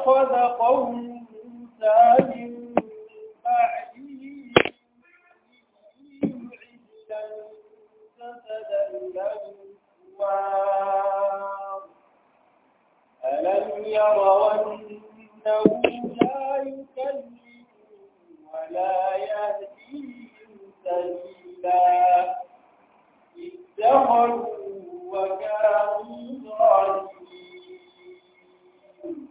اتخذ قوم موسى من بعده عجلا جسدا له خوار ألم يروا أنه لا يكلم ولا يهديهم سبيلا اتخذوا وكانوا ظالمين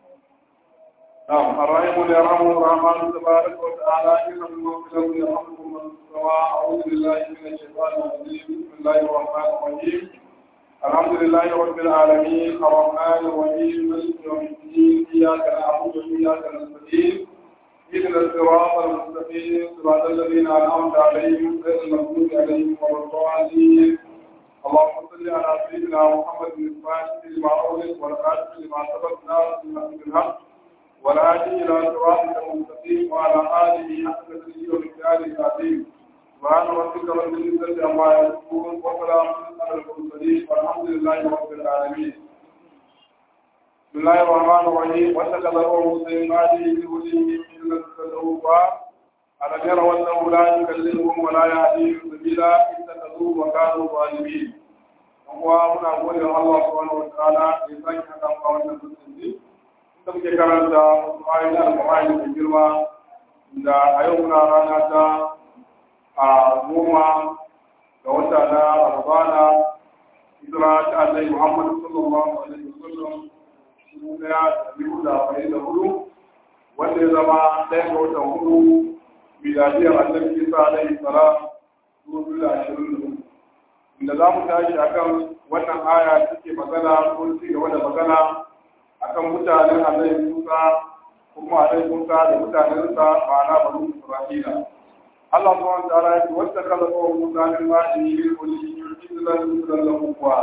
نعم الرحيم يرحمه الرحمن تبارك وتعالى إنهم مغفرة يرحمكم من سواء أعوذ بالله من الشيطان الرجيم بسم الله الرحمن الرحيم الحمد لله رب العالمين الرحمن الرحيم مالك يوم الدين إياك نعبد وإياك نستعين اهدنا الصراط المستقيم صراط الذين أنعمت عليهم غير المغضوب عليهم ولا الضالين اللهم صل على سيدنا محمد الفاتح لما أغلق والخاتم لما سبق ناصر بالحق والهادي إلى صراطك المستقيم وعلى آله حق تدريجه ومكتاله العظيم سبحان ربك رب العزة عما يصفون وسلام على المرسلين والحمد لله رب العالمين بسم الله الرحمن الرحيم واتخذ موسى من بعده لوليه إلا تدعوها ألم يروا أنه لا يكلمهم ولا يهديهم سبيلا اتخذوه وكانوا ظالمين وهو muna gode wa Allah subhanahu wa ta'ala ya sake haka a wannan musulmi da muke karanta ayoyin alƙur'ani da girma da a yau muna rana ta a goma ga wata na Ramadana hijira ta Annabi Muhammad sallallahu alaihi wasallam dubu ɗaya da biyu da arba'in da hudu wanda ya zama ɗaya ga watan hudu miladiyar Annabi Isa alaihi salam dubu biyu da ashirin da hudu inda za mu tashi akan wannan aya take magana ko ci gaba da magana akan mutanen Annabi Musa kuma Annabi Musa da mutanensa ma'ana banu Isra'ila Allah subhanahu wa ta'ala ya ce wata kala ko Musa min ba'di min kulli yuzillan yuzillan kuwa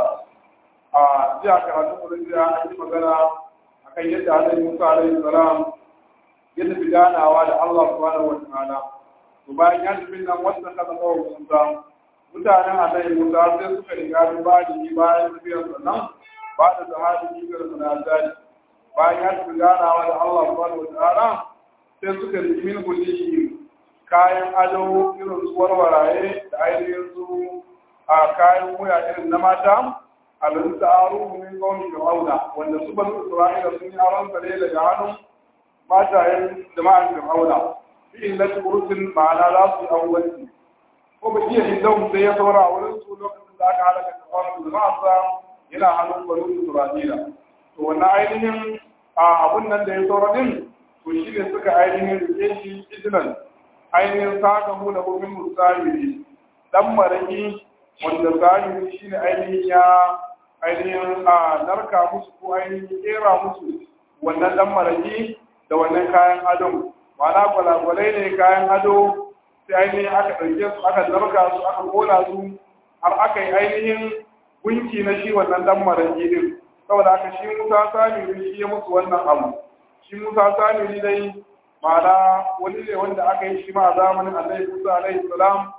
a jiya karatu mu jiya an yi magana akan yadda Annabi Musa alaihi salam ya tafi ganawa da Allah subhanahu wa ta'ala to bayan ya tafi nan wata kala ko Musa mutanen Annabi Musa sai suka riga ba'di bayan tafiyar sannan ba da sahabi ga sunazari bayan ya tafi ganawa da Allah subhanahu wa ta'ala sai suka riki min kulli kayan ado irin su warwaraye da ainihin su a kayan wuya irin na mata abin da aro min gauni da auna wanda su ban Isra'ila sun yi aron sare daga hannun matayen jama'an da auna bi illati ursin ma'ana za su yi awwanci ko ba iya hidau sai ya saura a wurin su lokacin da aka halaka tsawon jama'arsa yana hannun banu Isra'ila to wannan ainihin a abun nan da ya saura din to shi ne suka ainihin rike shi ijinan ainihin saka mu da mumin musayiri dan maraki wanda zahiri shine ainihin ya ainihin a narka musu ko ainihin kera musu wannan dan maraki da wannan kayan ado ma'ana gwalagwalai ne kayan ado sai ainihin aka ɗauke su aka narka su aka kola su har aka yi ainihin gunki na shi wannan dan maraki din saboda haka shi musa samiri shi ya musu wannan abu shi musa samiri dai ma'ana wani ne wanda aka yi shi ma a zamanin annabi Musa alaihi salam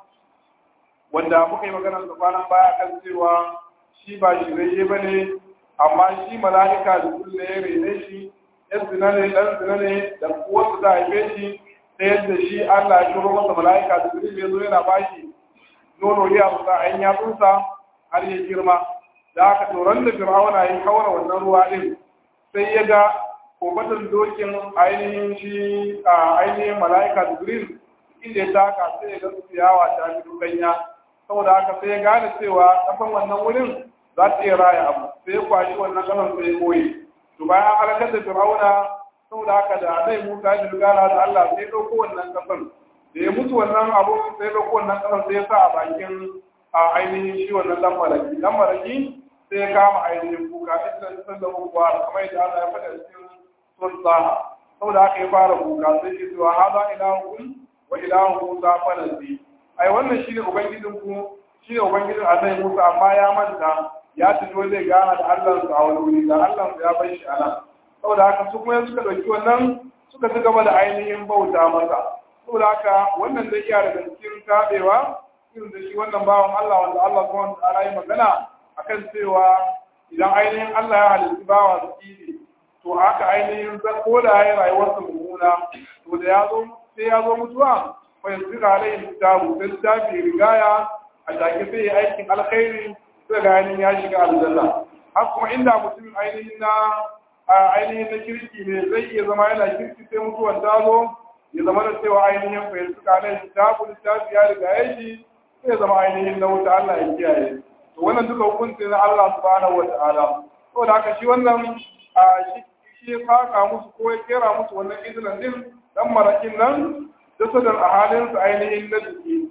wanda muka yi magana da kwanan baya kan cewa shi ba shi rayye bane amma shi mala'ika da kulle ya rene shi yan zina ne dan zina ne da uwarsa da haife shi ta yadda shi Allah ya turo masa mala'ika da kulle ya zo yana bashi nono ya musa an yatsunsa har ya girma da aka toron da fir'auna ya kawar wannan ruwa din sai ya ga kofatan dokin ainihin shi a ainihin mala'ika jibril inda ya taka sai ya ga ciyawa ta fi dukanya saboda haka sai ya gane cewa kafan wannan wurin za ta iya raya abu sai ya kwashi wannan kasan sai ya koyi to bayan an halakar da fir'auna saboda haka da zai musa ya dogara da Allah sai ya ɗauko wannan kasan da ya mutu wannan abu sai ya ɗauko wannan kasan sai ya sa a bakin a ainihin shi wannan dan malaki dan malaki sai ya kama ainihin kuka inda ya san da kuwa kamar yadda Allah ya faɗa cikin sultaha saboda haka ya fara kuka sai ke cewa haza ilahukun wa ilahu musa falansi ai wannan shine ubangijin ku shine ubangijin annabi musa amma ya manta ya tafi zai gana da Allah sa a wani wuri da Allah ya bar shi anan saboda haka su kuma suka dauki wannan suka ci gaba da ainihin bauta masa saboda haka wannan zai iya daga cikin tabewa irin da shi wannan bawan Allah wanda Allah subhanahu wa ta'ala yi magana akan cewa idan ainihin Allah ya halitta bawa su to haka ainihin ko da ya rayuwarsa mummuna to da ya zo sai ya zo mutuwa fa yasira alayhi kitabu sai littafi rigaya a take sai ya aikin alkhairi sai ga ainihin ya shiga aljanna har kuma inda mutum ainihin na ainihin na kirki ne zai iya zama yana kirki sai mutuwan ta zo ya zama da cewa ainihin fa yasira alayhi kitabu littafi ya riga ya shi sai zama ainihin na wuta Allah ya kiyaye to wannan duka hukunci na Allah subhanahu wa ta'ala saboda haka shi wannan shi shi ya faka musu ko ya kera musu wannan izinin din dan marakin nan jasadar a halin su ainihin na jiki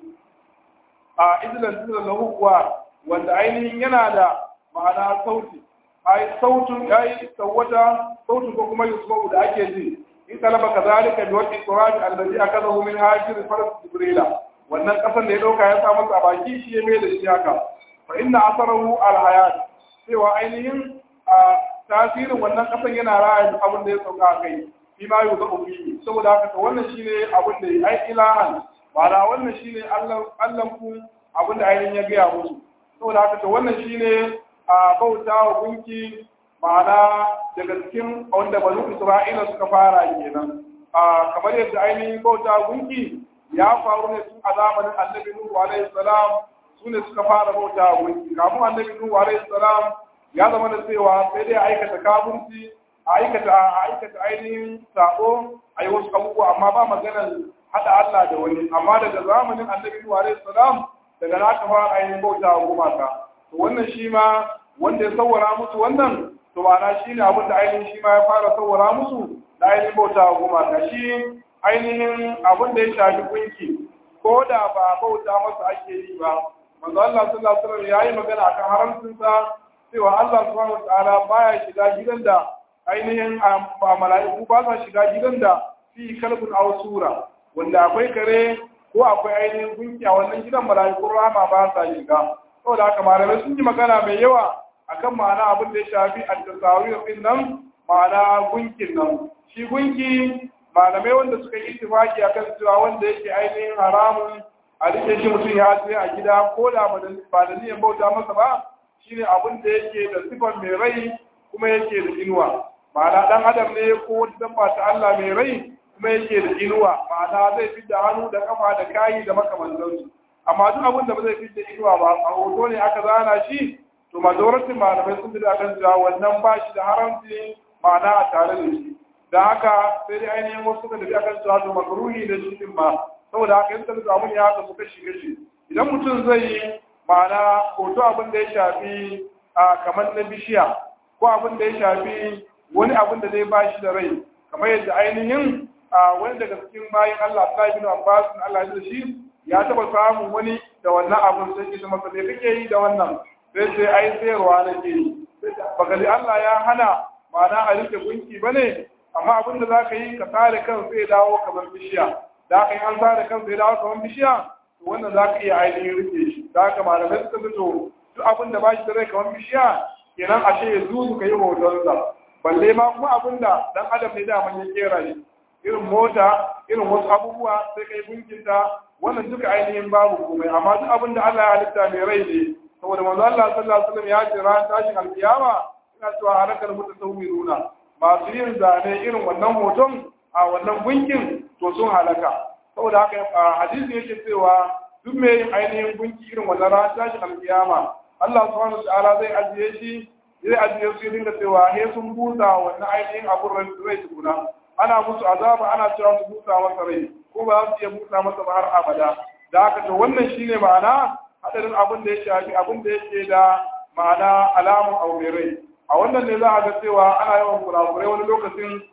a izinin din na hukuwa wanda ainihin yana da ma'ana sauti ai sautin yayi sawata sautin ko kuma yusuf da ake ji in talaba kazalika bi waqti qur'an allazi akadahu min hajir faras jibrila wannan kasan da ya dauka ya sa masa a baki shi ya mai da shi haka fa inna asarahu al hayat cewa ainihin a tasirin wannan kasan yana raya abin da ya sauka a kai shi ma yau zaɓa fiye saboda haka to wannan shine abin da ya ai ilahan ma'ana wannan shine allan ku abin da ainihin ya gaya musu saboda haka to wannan shine a bauta wa gunki ma'ana daga cikin wanda banu isra'ila suka fara kenan a kamar yadda ainihin bauta gunki ya faru ne tun a zamanin annabi nuhu alaihi salam su ne suka fara bauta gunki kafin annabi nuhu alaihi salam ya zama da cewa sai dai aikata kafirci a aikata a aikata ainihin sabo a yi wasu abubuwa amma ba maganar hada Allah da wani amma daga zamanin annabi Nuhu alaihi salam daga na ka fara ainihin bauta wa gumaka to wannan shi ma wanda ya sawwara musu wannan to ma'ana shi ne abin da ainihin shi ma ya fara sawwara musu da ainihin bauta wa gumaka shi ainihin abin da ya shafi gunki ko da ba bauta masa ake yi ba manzo Allah sallallahu alaihi wasallam yayi magana akan haramcin sa cewa Allah subhanahu wataala baya shiga gidan da ainihin mala'iku ba sa shiga gidan da fi kalbun aw sura wanda akwai kare ko akwai ainihin gunki a wannan gidan mala'iku rama ba sa shiga saboda haka malamai sun yi magana mai yawa akan ma'ana abin da ya shafi at-tasawir din nan ma'ana gunkin nan shi gunki malamai wanda suka yi ittifaki akan cewa wanda yake ainihin haramun a rike shi mutum ya tsaye a gida ko da ba da niyan bauta masa ba shine abin da yake da sifar mai rai kuma yake da inuwa ma'ana dan adam ne ko wata dabba ta Allah mai rai kuma yake da inuwa ma'ana zai fi da hannu da kafa da kayi da makamantansu amma duk abin da ba zai fi da inuwa ba a hoto ne aka zana shi to majoratin malamai sun da kan cewa wannan ba shi da haramci ma'ana a tare da shi da haka sai dai ainihin wasu suka tafi akan cewa to makruhi da shi din ma saboda haka in suka samu ya haka suka shiga shi idan mutum zai yi ma'ana hoto abin da ya shafi a kamar na bishiya ko abin da ya shafi wani abin da zai bashi da rai kamar yadda ainihin a wani daga cikin bayan Allah ta ibn Abbas Allah ya shi ya taba samun wani da wannan abin sai ki masa me kake yi da wannan sai sai ai sayarwa nake yi baka ji Allah ya hana ma'ana a rike gunki bane amma abin da zaka yi ka tsare kan sai dawo kamar bishiya da ka yi an tsare kan sai dawo kamar bishiya to wannan zaka iya ainihin rike shi da haka malamai suka fito duk abin da ba shi da rai kamar bishiya kenan ashe ya zuzu ka yi hotonsa balle ma kuma abin da dan adam ne daman ya kera shi irin mota irin wasu abubuwa sai kai gunkinta wannan duka ainihin babu komai amma duk abin da Allah ya halitta mai rai ne saboda manzo Allah sallallahu alaihi wasallam ya ce ran tashin alkiyama ina cewa halakar mutasawwiruna masu yin zane irin wannan hoton a wannan gunkin to sun halaka saboda haka hadisi yake cewa duk mai yin ainihin gunki irin wannan ran tashin alkiyama Allah subhanahu wa ta'ala zai ajiye shi zai ajiye su dinga cewa he sun busa wannan ainihin abun rai tukuna ana musu azaba ana cewa su busa masa rai ko ba za su iya busa masa ba har abada da haka to wannan shine ma'ana hadarin abin da ya shafi abin da yake da ma'ana alamun aure rai a wannan ne za a ga cewa ana yawan kurakurai wani lokacin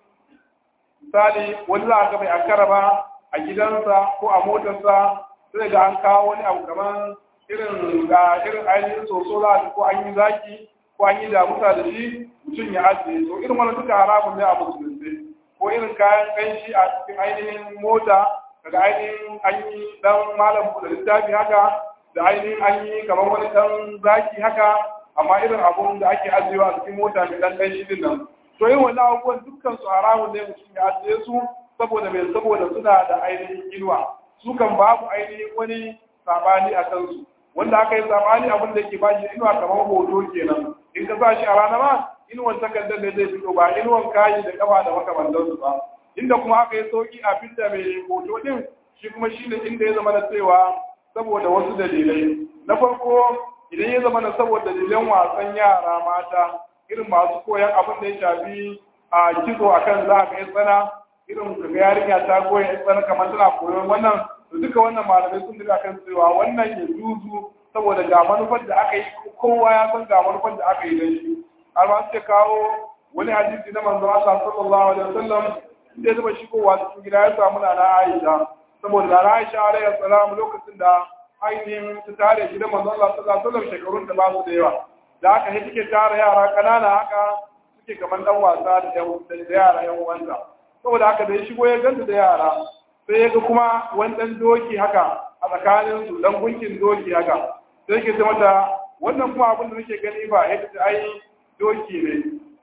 misali wani za a ga bai ankara ba a gidansa ko a motarsa sai ga an kawo wani abu kamar irin ga irin ainihin soso za ko an yi zaki ko an yi damusa da shi mutum ya ajiye to irin wani duka haramun ne a musulunci ko irin kayan kanshi a cikin ainihin mota daga ainihin an yi dan malam da littafi haka da ainihin an yi kamar wani dan zaki haka amma irin abun da ake ajiyewa a cikin mota mai dan kanshi din nan to yin wannan abubuwan dukkan su haramun ne mutum ya ajiye su saboda mai saboda suna da ainihin inuwa su kan babu ainihin wani sabani a kansu wanda aka yi sabani abin da ke ba shi inuwa kamar hoto kenan in ka sa shi a rana ma inuwan takardar da zai fito ba inuwan kayi da kafa da makamantansu ba inda kuma aka yi sauki a fidda mai hoto din shi kuma shine inda ya zama na cewa saboda wasu dalilai na farko idan ya zama na saboda dalilan wasan yara mata irin masu koyan abin da ya shafi a kitso akan za ka yi tsana irin kaga yarinya ta koya ya tsana kamar tana koyon wannan to duka wannan malamai sun duka kan cewa wannan ya juzu saboda ga manufar da aka yi kowa ya san ga manufar da aka yi don shi har ma suke kawo wani hadisi na manzon Allah sallallahu alaihi wasallam inda ya zama shigowa cikin gida ya samu na Aisha saboda na Aisha alaihi salam lokacin da ainihin ta tare gidan manzon Allah sallallahu alaihi wasallam shekarun da ba su da yawa da haka ne take tara yara kanana haka suke kamar dan wasa da yara yan uwanta saboda haka da ya shigo ya ganta da yara sai ya ga kuma wani dan doki haka a tsakanin su dan gunkin doki haka sai yake ce mata wannan kuma abin da nake gani ba yadda ta ai doki ne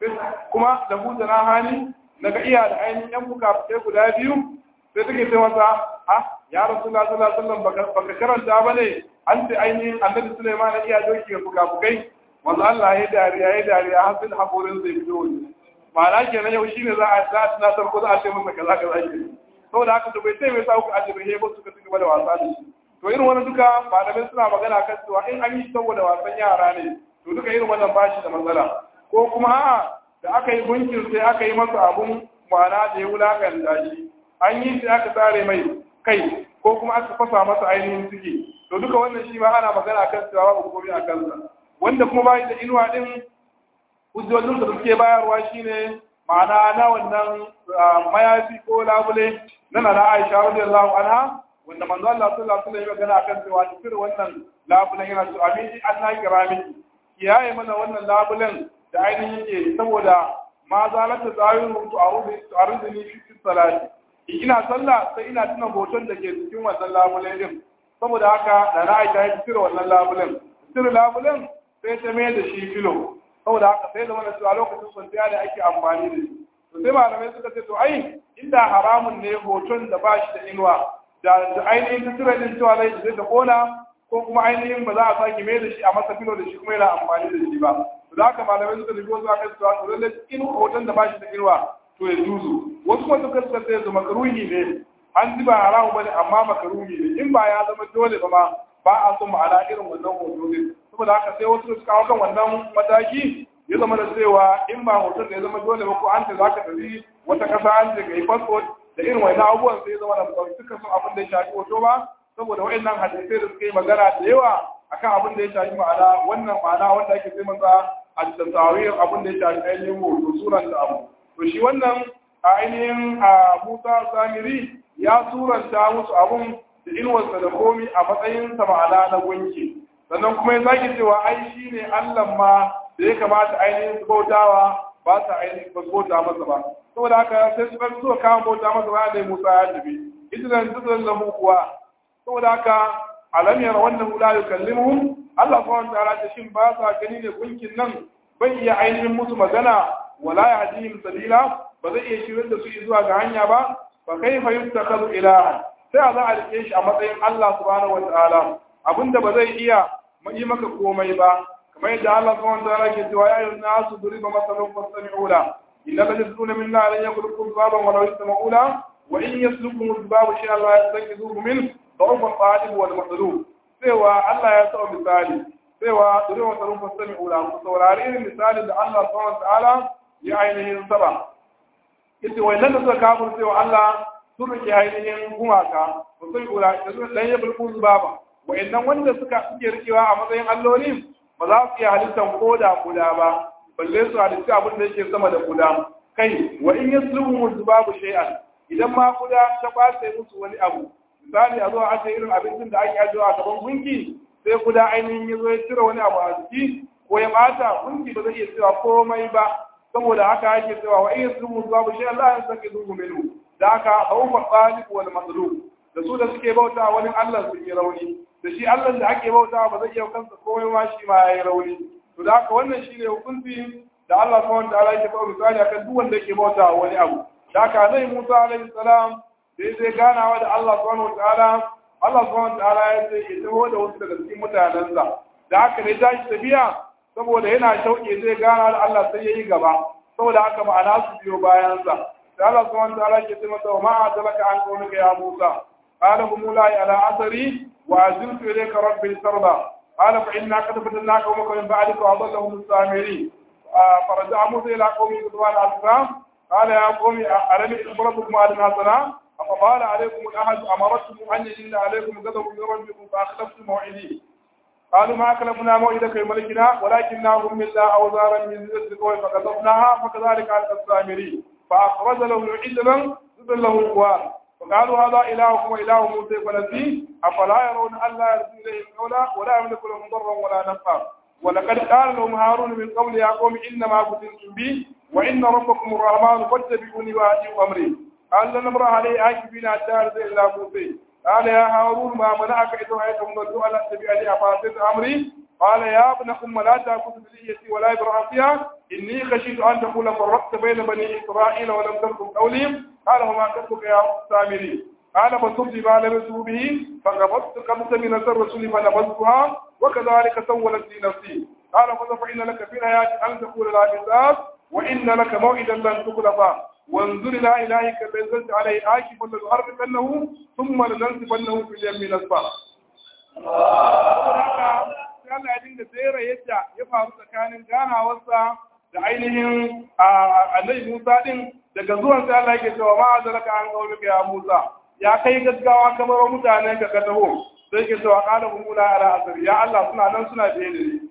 kuma da buta na hani naga iya da ainihin yan buka guda biyu sai take ce masa ah ya rasulullah sallallahu alaihi wasallam baka karanta bane an ce ainihin annabi Sulaiman ya iya doki ga buka bukai wanda Allah ya dariya ya dariya har sai hakorin zai fito wani ma'ana kenan yau shine za a za a tunatar ko za a ce masa kaza kaza ke saboda haka to bai sai mai sa ku ajiye he ba suka cigaba da wasa da shi to irin wannan duka malamai suna magana kan cewa in an yi saboda wasan yara ne to duka irin wannan bashi da matsala ko kuma a'a da aka yi gunkin sai aka yi masa abun ma'ana da ya wulakanta shi an yi sai aka tsare mai kai ko kuma aka fasa masa ainihin ciki to duka wannan shi ma ana magana kan cewa babu komai a kansa wanda kuma bai da inuwa din hujjojin da suke bayarwa shine ma'ana na wannan mayafi ko labule na na Aisha radiyallahu anha wanda manzo Allah sallallahu alaihi wasallam ya magana kan cewa cikin wannan labulen yana so amini an na kira miki kiyaye mana wannan labulen da ainihin yake saboda ma zalata zahiru tu arudu tu aruduni fi salati ina sallah sai ina tuna hoton da ke cikin wannan labulen din saboda haka da na Aisha ya cire wannan labulen cire labulen sai ta mai da shi filo saboda haka sai zama da cewa lokacin kwanciya da ake amfani da shi to sai malamai suka ce to ai inda haramun ne hoton da ba shi da inuwa da ainihin ta cire din cewa zai zai da kona ko kuma ainihin ba za a sake mai da shi a masa filo da shi kuma yana amfani da shi ba to da haka malamai suka tafi wasu akan cewa to lallai in hoton da ba shi da inuwa to ya juzu wasu kuma suka suka ce su makaruhi ne an ji ba haramu bane amma makaruhi ne in ba ya zama dole ba ma ba a so ma'ana irin wannan hoto ne saboda haka sai wasu suka kawo kan wannan mataki ya zama da cewa in ba hoton da ya zama dole ba ko an ce za ka tafi wata kasa an ce ga yi passport da irin wani abubuwan sai ya zama da ba suka son abin da ya shafi hoto ba saboda wa'annan hadisai da suka yi magana da yawa akan abin da ya shafi ma'ana wannan ma'ana wanda ake sai masa a tasawir abin da ya shafi ainihin hoto suran da abu to shi wannan a ainihin a Musa Samiri ya suranta musu abun da inuwarsa da komi a matsayin sa ma'ana na gunki sannan kuma ya zaki cewa ai shi ne Allah ma da ya kamata ainihin su bautawa ba sa ainihin ba su bauta masa ba saboda haka sai su ɗan suka kama bauta masa ba da Musa ya tafi idan dukkan lahu kuwa saboda haka alam yara wannan la yukallimuhum Allah subhanahu wa ta'ala shin ba sa gani ne gunkin nan bai iya ainihin musu magana wala yahdihim sabila ba zai iya shirin da su zuwa ga hanya ba fa kaifa yuttakazu ilaha sai a za a rike shi a matsayin Allah subhanahu wa ta'ala abinda ba zai iya yi maka komai ba kamar yadda Allah subhanahu wa ta'ala ke cewa ya ayyuhan nasu duriba masalun fastami'u la inna alladhina min la lan yakhluqu dhubaban wa law yasma'u la wa in yaslukum dhubabu shay'an la yastanqidhuhu min ضعف الطالب والمطلوب cewa Allah ya sa misali cewa duriba masalun fastami'u la ku saurari irin misalin da Allah subhanahu wa ta'ala ya ainihin saba yace wannan da suka kafir cewa Allah sun rike ainihin gumaka ba sai ula da suka dan ya bulbul baba wayannan wanda suka suke rikewa a matsayin alloli ba za su iya halittar koda kuda ba balle su halitta abin da yake sama da kuda kai wa in yasluhu zubabu shay'an idan ma kuda ta kwace musu wani abu misali a zo a ce irin abincin da ake ajiyewa a gaban gunki sai kuda ainihin ya zo ya cire wani abu a jiki ko ya bata gunki ba zai iya cewa komai ba saboda haka ake cewa wa in yasluhu zubabu shay'an la yastaqidu minhu da haka bawfa qalib wal matlub da su da suke bauta wani Allah su yi rauni da shi Allah da ake bauta ba zai iya kansa komai ma shi ma yayi rauni to da haka wannan shine hukunci da Allah subhanahu wa ta'ala yake ba misali akan duk wanda yake bauta wani abu da haka zai Musa alaihi salam sai zai ganawa da Allah subhanahu wa ta'ala Allah subhanahu wa ta'ala ya ce ya taho da wasu daga cikin mutanensa da haka ne tashi tafiya saboda yana shauƙi zai gana da Allah sai yayi gaba saboda haka ma'ana su biyo bayansa da Allah subhanahu wa ta'ala ke ce masa wa ma azalaka an qawlika ya Musa qala hum la ala asari wa aziltu ilayka rabbi tarda qala fa inna qad fatanna qawmaka min ba'dika wa adallahum as-samiri فرجع موسى إلى قومه غضبان أسفا قال يا قوم ألم أخبركم على حسنا أفقال عليكم الأحد أمرتكم أن يجن عليكم غضب من ربكم فأخلفتم موعدي قالوا ما أكلفنا موعدك ملكنا ولكننا هملنا أوزارا من زيت القوم فكذبناها فكذلك على السامري فأخرج لهم عجلا زبل له خوار فقالوا هذا إلهكم وإله موسى فنسيه أفلا يرون أن لا يرسل إليهم قولا ولا يملك لهم ضرا ولا نفعا ولقد قال لهم هارون من قبل يا قوم إنما فتنتم بي وإن ربكم الرحمن فاتبعوني وأتيوا أمري قال لن نمر عليه عاكفين حتى أرسل إلى موسى قال يا هارون ما منعك إذ رأيتهم ضلوا ألا تتبعني أفعصيت أمري قال يا ابن أم لا تأخذ بليتي ولا برأسها إني خشيت أن تقول فرقت بين بني إسرائيل ولم تركم قولي قال وما كتبك يا سامري قال فصبت ما لبسوا به فقبضت قبضة من الرسول فنبذتها وكذلك سولت لي نفسي قال فإن لك في الحياة أن تقول لا حساب وإن لك موعدا لن تخلفا وانظر إلى إلهك الذي نزلت عليه آكف لنحرقنه ثم لننسفنه في اليم نسفا Allah ya dinga tsere yadda ya faru tsakanin ganawarsa da ainihin annabi Musa din daga zuwan sai Allah yake cewa ma azalaka an qaulika ya Musa ya kai gaggawa kamar mutane ka ka taho sai ke cewa qala umula ala asri ya Allah suna nan suna biye da ni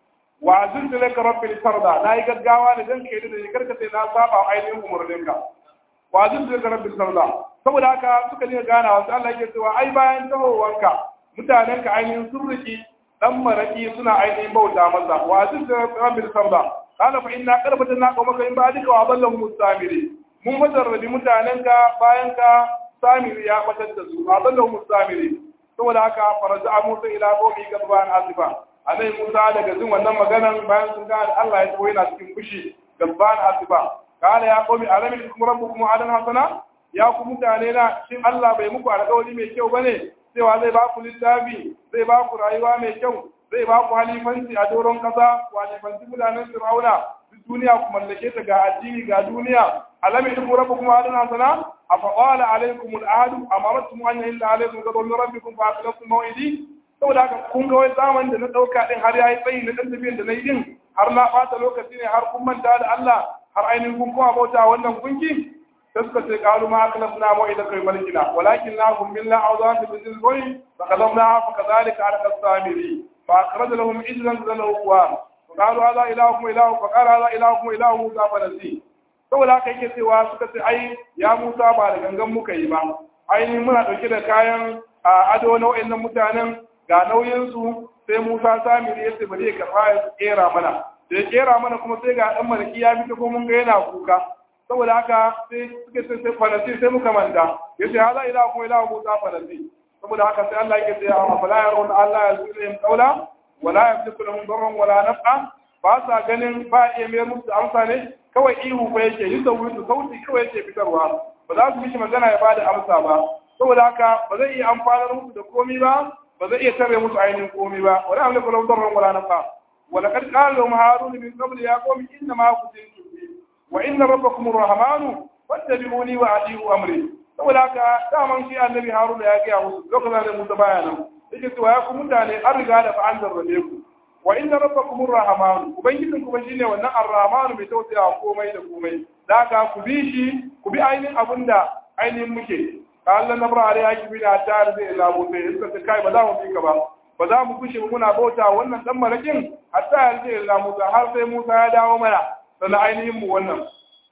wa aziltu laka rabbil farda na yi gaggawa ne dan kai da ni karka sai na saba ainihin umurninka wa aziltu laka rabbil farda saboda haka suka dinga ganawa sai Allah yake cewa ai bayan tahowanka mutanen ka ainihin sun riki dan maraki suna ainihin bauta masa wa aziltu laka rabbil farda qala fa inna qarbatna qawmaka in ba'dika wa adallahum mustamiri mun mazarrabi mutanen ka bayan ka samiri ya batar da su adallahu mustamiri saboda haka faraja Musa ila qawmi gadban asifa anai Musa daga jin wannan maganan bayan sun ga Allah ya tawo yana cikin fushi gadban asifa kana ya qawmi alamin ikum rabbukum adan hasana ya ku mutane na shin Allah bai muku alƙawari mai kyau bane cewa zai ba ku littafi zai ba ku rayuwa mai kyau zai ba ku halifanci a doron kasa ku halifanci mutanen Fir'auna duk duniya ku mallake ta ga addini ga duniya alamin ikum rabbukum adan hasana أفقال عليكم العهد أمرتم أن يهل عليكم غضب من ربكم فأخلفتم موعدي saboda haka kun ga wai zaman da na ɗauka ɗin har ya yi tsayi na ɗan tafiyan da na yi din har na ɓata lokaci ne har kun manta da Allah har ainihin kun kuma bauta wannan gunki sai suka ce qalu ma akhlafna maw'ida kai malikina walakin la hum min la awzan bi dhil boy fa kadamna fa kadhalika ala qasamiri fa akhraj lahum ijlan zalahu wa qalu hadha ilahukum ilahu fa qala hadha ilahukum ilahu musa fa nasi saboda haka yake cewa suka ce ai ya Musa ba da gangan muka yi ba ainihin muna ɗauke da kayan ado na wa'annan mutanen ga nauyinsu sai Musa Samiri ya ce bari ya karɓa ya kera mana da ya kera mana kuma sai ga ɗan malaki ya fita ko mun ga yana kuka saboda haka sai suka ce sai falasi sai muka manta ya ce haza ila kuma ila Musa falasi saboda haka sai Allah yake ce a fala yaron Allah ya zure yin kaula wala yamliku lahum darran wala naf'a ba sa ganin ba iya mayar musu amsa ne kawai ihu ko yake yi saurin sauti kawai yake fitarwa ba za su mishi magana ya bada amsa ba saboda haka ba zai iya amfanar musu da komi ba ba zai iya tare musu ainihin komi ba wala amliku lahum darran wala nafa wala qad qala lahum harun min qabl ya qawmi inna ma kuntum bi wa inna rabbakum arrahmanu fattabi'uni wa ati'u amri saboda haka daman shi annabi harun ya ga musu lokacin da musa baya nan yake cewa ya ku mutane an riga da fa an zarrabe ku wa inna rabbakum arrahman ubangijin kuma shine wannan arrahman mai tausaya komai da komai da ka ku bi shi ku bi ainihin abinda ainihin muke Allah na bara ya ki bi da tar zai ila mu sai suka ce kai ba za mu bi ka ba ba za mu kushe muna bauta wannan dan marakin hatta ya zai ila Musa har sai Musa ya dawo mana sannan ainihin mu wannan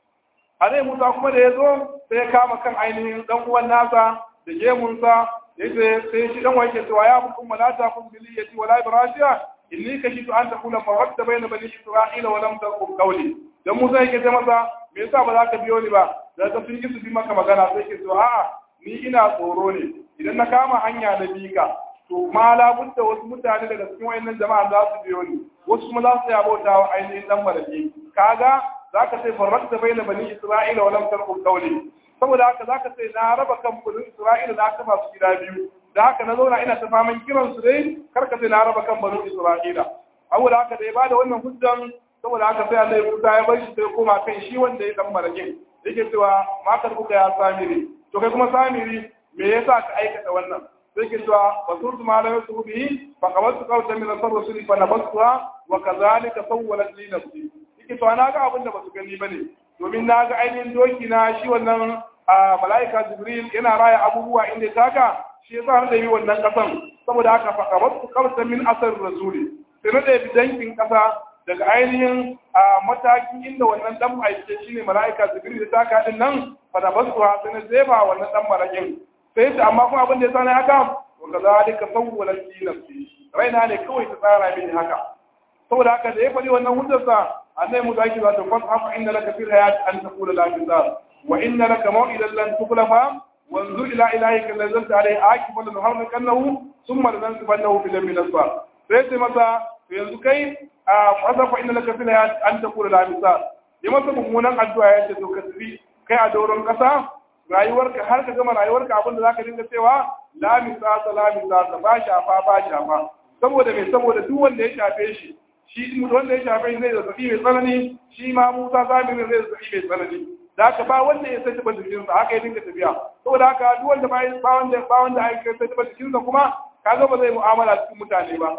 Alai Musa kuma da ya zo sai ya kama kan ainihin dan uwan nasa da gemunsa yace sai shi dan wake cewa ya hukum malata kun biliyati wala ibrashiya inni kashitu an takuna faradta bayna bani isra'ila wa lam taqum qawli dan Musa yake ce masa me yasa ba za ka biyo ni ba da ka sun su bi maka magana sai ke so a'a ni ina tsoro ne idan na kama hanya na bika to ma labudda wasu mutane daga cikin wayannan jama'a za su biyo ni wasu kuma za su ya bauta wa ainihin dan malaki kaga za ka sai faradta bayna bani isra'ila wa lam taqum qawli saboda haka za ka sai na raba kan bani isra'ila da aka masu gida biyu da haka na zauna ina ta faman kiran su dai karka sai na raba kan banu Isra'ila saboda haka da ya bada wannan hujjan saboda haka sai Allah Musa ya bar shi sai koma kan shi wanda ya dan marakin yake cewa makar kuka ya samiri to kai kuma samiri me yasa ka aikata wannan sai ke cewa basurtu ma la yusu bihi fa qawadtu qawtan min ar-rusul fa nabatuha wa kadhalika sawwalat li nafsi yake to na ga abin da basu gani bane domin na ga ainihin doki na shi wannan mala'ika jibril yana raya abubuwa inda ya taka shi yasa har da yi wannan kasan saboda haka fa qawadtu qawtan min asar rasuli sai na da dankin kasa daga ainihin matakin inda wannan dan aike shine mala'ika jibril ya taka din nan fa nabatuha sai na zeba wannan dan marakin sai ta amma kuma abin da ya sani haka wa kazalika sawwalat li nafsi raina ne kawai ta tsara mini haka saboda haka da ya faɗi wannan hujjarsa annai mu zaki za ta fasa haka inna laka fil hayat an taqula la bizar wa inna laka maw'idan lan tukhlafa wanzur ila ilahika alladhi zalta alayhi akifa lan nuharrikannahu thumma lanansifannahu fil yamin asfar sai sai masa to yanzu kai a fasa fa inna laka fil hayat an taqula la bizar ya masa mummunan addu'a ya ce to ka tafi kai a doron kasa rayuwarka har ka gama rayuwarka abinda za ka dinga cewa la misasa la misasa ba shafa ba shafa saboda mai saboda duk wanda ya shafe shi shi wanda ya shafe shi zai zazzabi mai tsanani shi ma musa zamirin zai zazzabi mai tsanani da haka ba wanda ya sai taɓa jikinsa haka ya dinga tafiya saboda haka duk wanda ba wanda ba wanda aka sai taɓa jikinsa kuma kaga ba zai mu'amala cikin mutane ba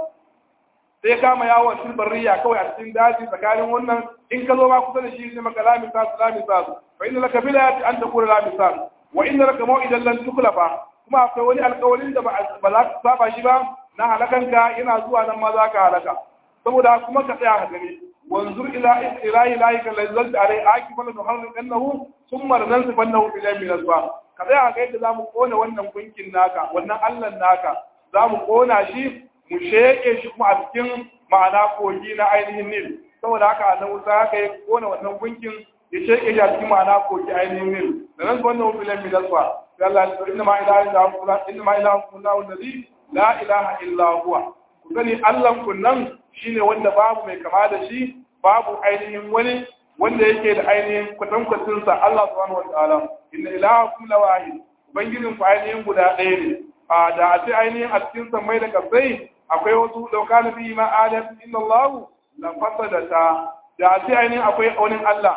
sai kama yawon cikin barriya kawai a cikin daji tsakanin wannan in ka zo ma kusa da shi ne maka la misas la misas fa inna laka bila an taqula la misas wa inna laka maw'idan lan tukhlafa kuma akwai wani alƙawarin da ba za ka saba shi ba na halakanka yana zuwa nan ma za ka halaka saboda kuma ka tsaya ka gani wanzur ila ilahi lahi kan lazzalta alai akifal nuharrin annahu thumma nansifannahu ila min asba ka tsaya ga yadda zamu kona wannan gunkin naka wannan allan naka zamu kona shi mu sheke shi kuma a cikin ma'ana kogi na ainihin nil saboda haka annabi Musa haka ya kona wannan gunkin ya sheke shi a cikin ma'ana kogi ainihin nil da nan wannan filan min asba sai Allah ya inna ma ilaha illa huwa inna ma ilaha illa huwa alladhi la ilaha illa huwa ku sani Allah kun nan shine wanda babu mai kama da shi babu ainihin wani wanda yake da ainihin kwatankwacin sa Allah subhanahu wataala inna ilahakum la wahid ubangijin ku ainihin guda ɗaya ne a da a ce ainihin a cikin sammai da kasai akwai wasu dauka na bi ma adam inna Allah la fasadata da a ce ainihin akwai wani Allah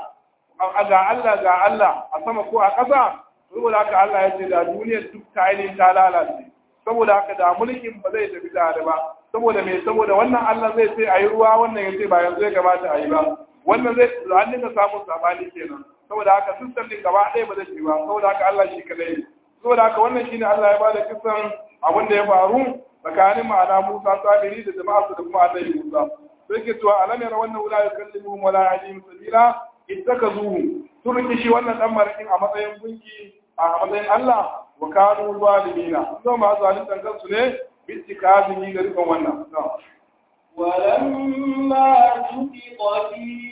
ga Allah ga Allah a sama ko a ƙasa saboda haka Allah ya ce da duniyar duk ta ainihin ta lalace saboda haka da mulkin ba zai tafi tare ba saboda me saboda wannan Allah zai ce ayi ruwa wannan ya ce ba yanzu ya kamata a yi ba wannan zai an dinga samun sabani kenan saboda haka sistem din gaba ɗaya ba zai ci ba saboda haka Allah shi kadai ne saboda haka wannan shine Allah ya bada kisan abin da ya faru tsakanin ma'ana Musa sabiri da jama'a da kuma Annabi Musa sai ke cewa alam yara wannan wala yukallimuhum wala yahdihim sabila ittakazuhu sun rike shi wannan dan marakin a matsayin gunki a matsayin Allah wa kanu zalimina sun ma zalimtan kansu ne bittikazini da rikon wannan ولما سقط في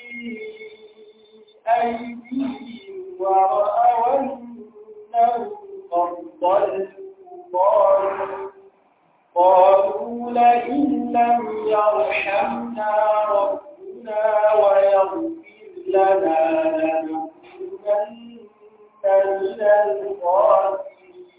أيديهم ورأوا أنهم قد ضلوا قالوا قالوا لئن لم يرحمنا ربنا ويغفر لنا لنكونن من الخاسرين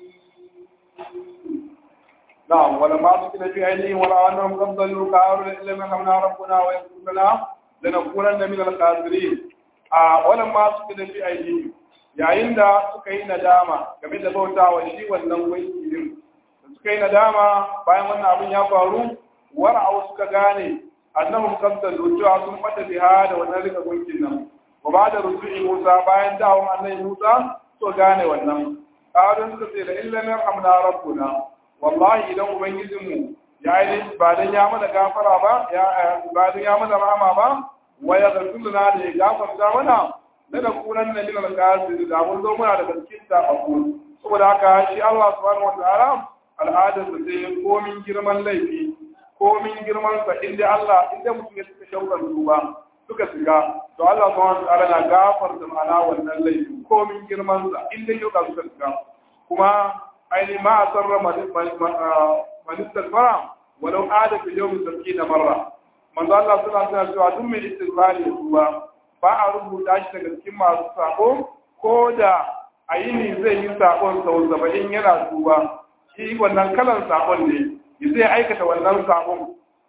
نعم ولما سكن في عينهم ورأى أنهم قد ضلوا قالوا لئن لم يرحمنا ربنا ويغفر لنا لنكونن من الخاسرين a wannan ma suka da fi aiki yayin da suka yi nadama game da bautawa shi wannan wanki din da suka yi nadama bayan wannan abin ya faru wara'u suka gane annahum qad dallu cewa sun fata biha da wannan rika gunkin nan wa ba da ruju'i Musa bayan dawon annabi Musa so gane wannan qalu suka ce la illa yarhamna rabbuna wallahi idan ubangijinmu ya yi ba dan ya mana gafara ba ya ba dan ya mana rahama ba wa ya zartu lana da ya gafarta mana na da kunan na min al-qasir da mun zo muna da cikin ta abu saboda haka shi Allah subhanahu wataala al'adar da sai komin girman laifi komin girman sa inda Allah inda mutum ya suka shaukar duba suka shiga to Allah subhanahu wataala na gafarta ma'ana wannan laifi komin girman sa inda yau suka shiga kuma aini ma a sarra manistar fara walau ada fi yau sarki da marra manzo Allah suna suna cewa duk mai istighfari ya tuba ba a rubuta shi daga cikin masu sako ko da a yini zai yi sakon sau saba'in yana tuba shi wannan kalan sakon ne ya zai aikata wannan sakon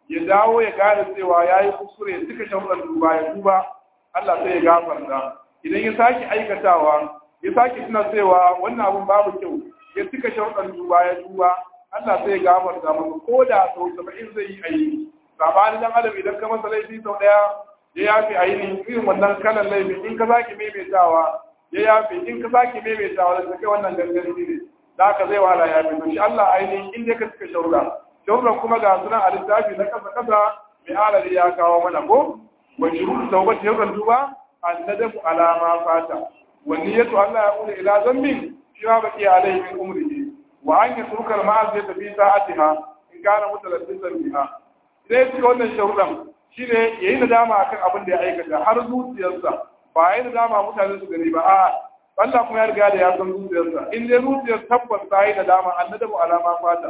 ya dawo ya gane cewa ya yi kuskure ya cika sharuɗan tuba ya tuba Allah sai ya gafarta idan ya sake aikatawa ya sake tuna cewa wannan abun babu kyau ya cika sharuɗan tuba ya tuba Allah sai ya gafarta masa ko da sau saba'in zai yi ayi sabanin dan adam idan ka masa laifi sau ɗaya ya yafi ainihin irin wannan kalan laifi in ka sake maimaitawa ya yafi in ka sake maimaitawa da kai wannan gangan ne da haka zai wahala ya fi shi Allah ainihin inda ka cika sharuɗa sharuɗan kuma ga sunan a littafi na ƙasa ƙasa mai alali ya kawo mana ko wa shuru tawbat sharuɗan tuba annadamu ala ma fata wa niyyatu Allah ya qula ila dhanbin shi ma baqi alayhi min umrihi wa an yatruka al ma'asiyata fi sa'atiha in kana mutalabbisan biha sai cika wannan sharuɗan shine yayi nadama akan abin da ya aikata har zuciyarsa ba yayi nadama mutane su gani ba a'a Allah kuma ya riga da ya san zuciyarsa in dai zuciyar tabbas ta yi nadama annadamu ala ma fata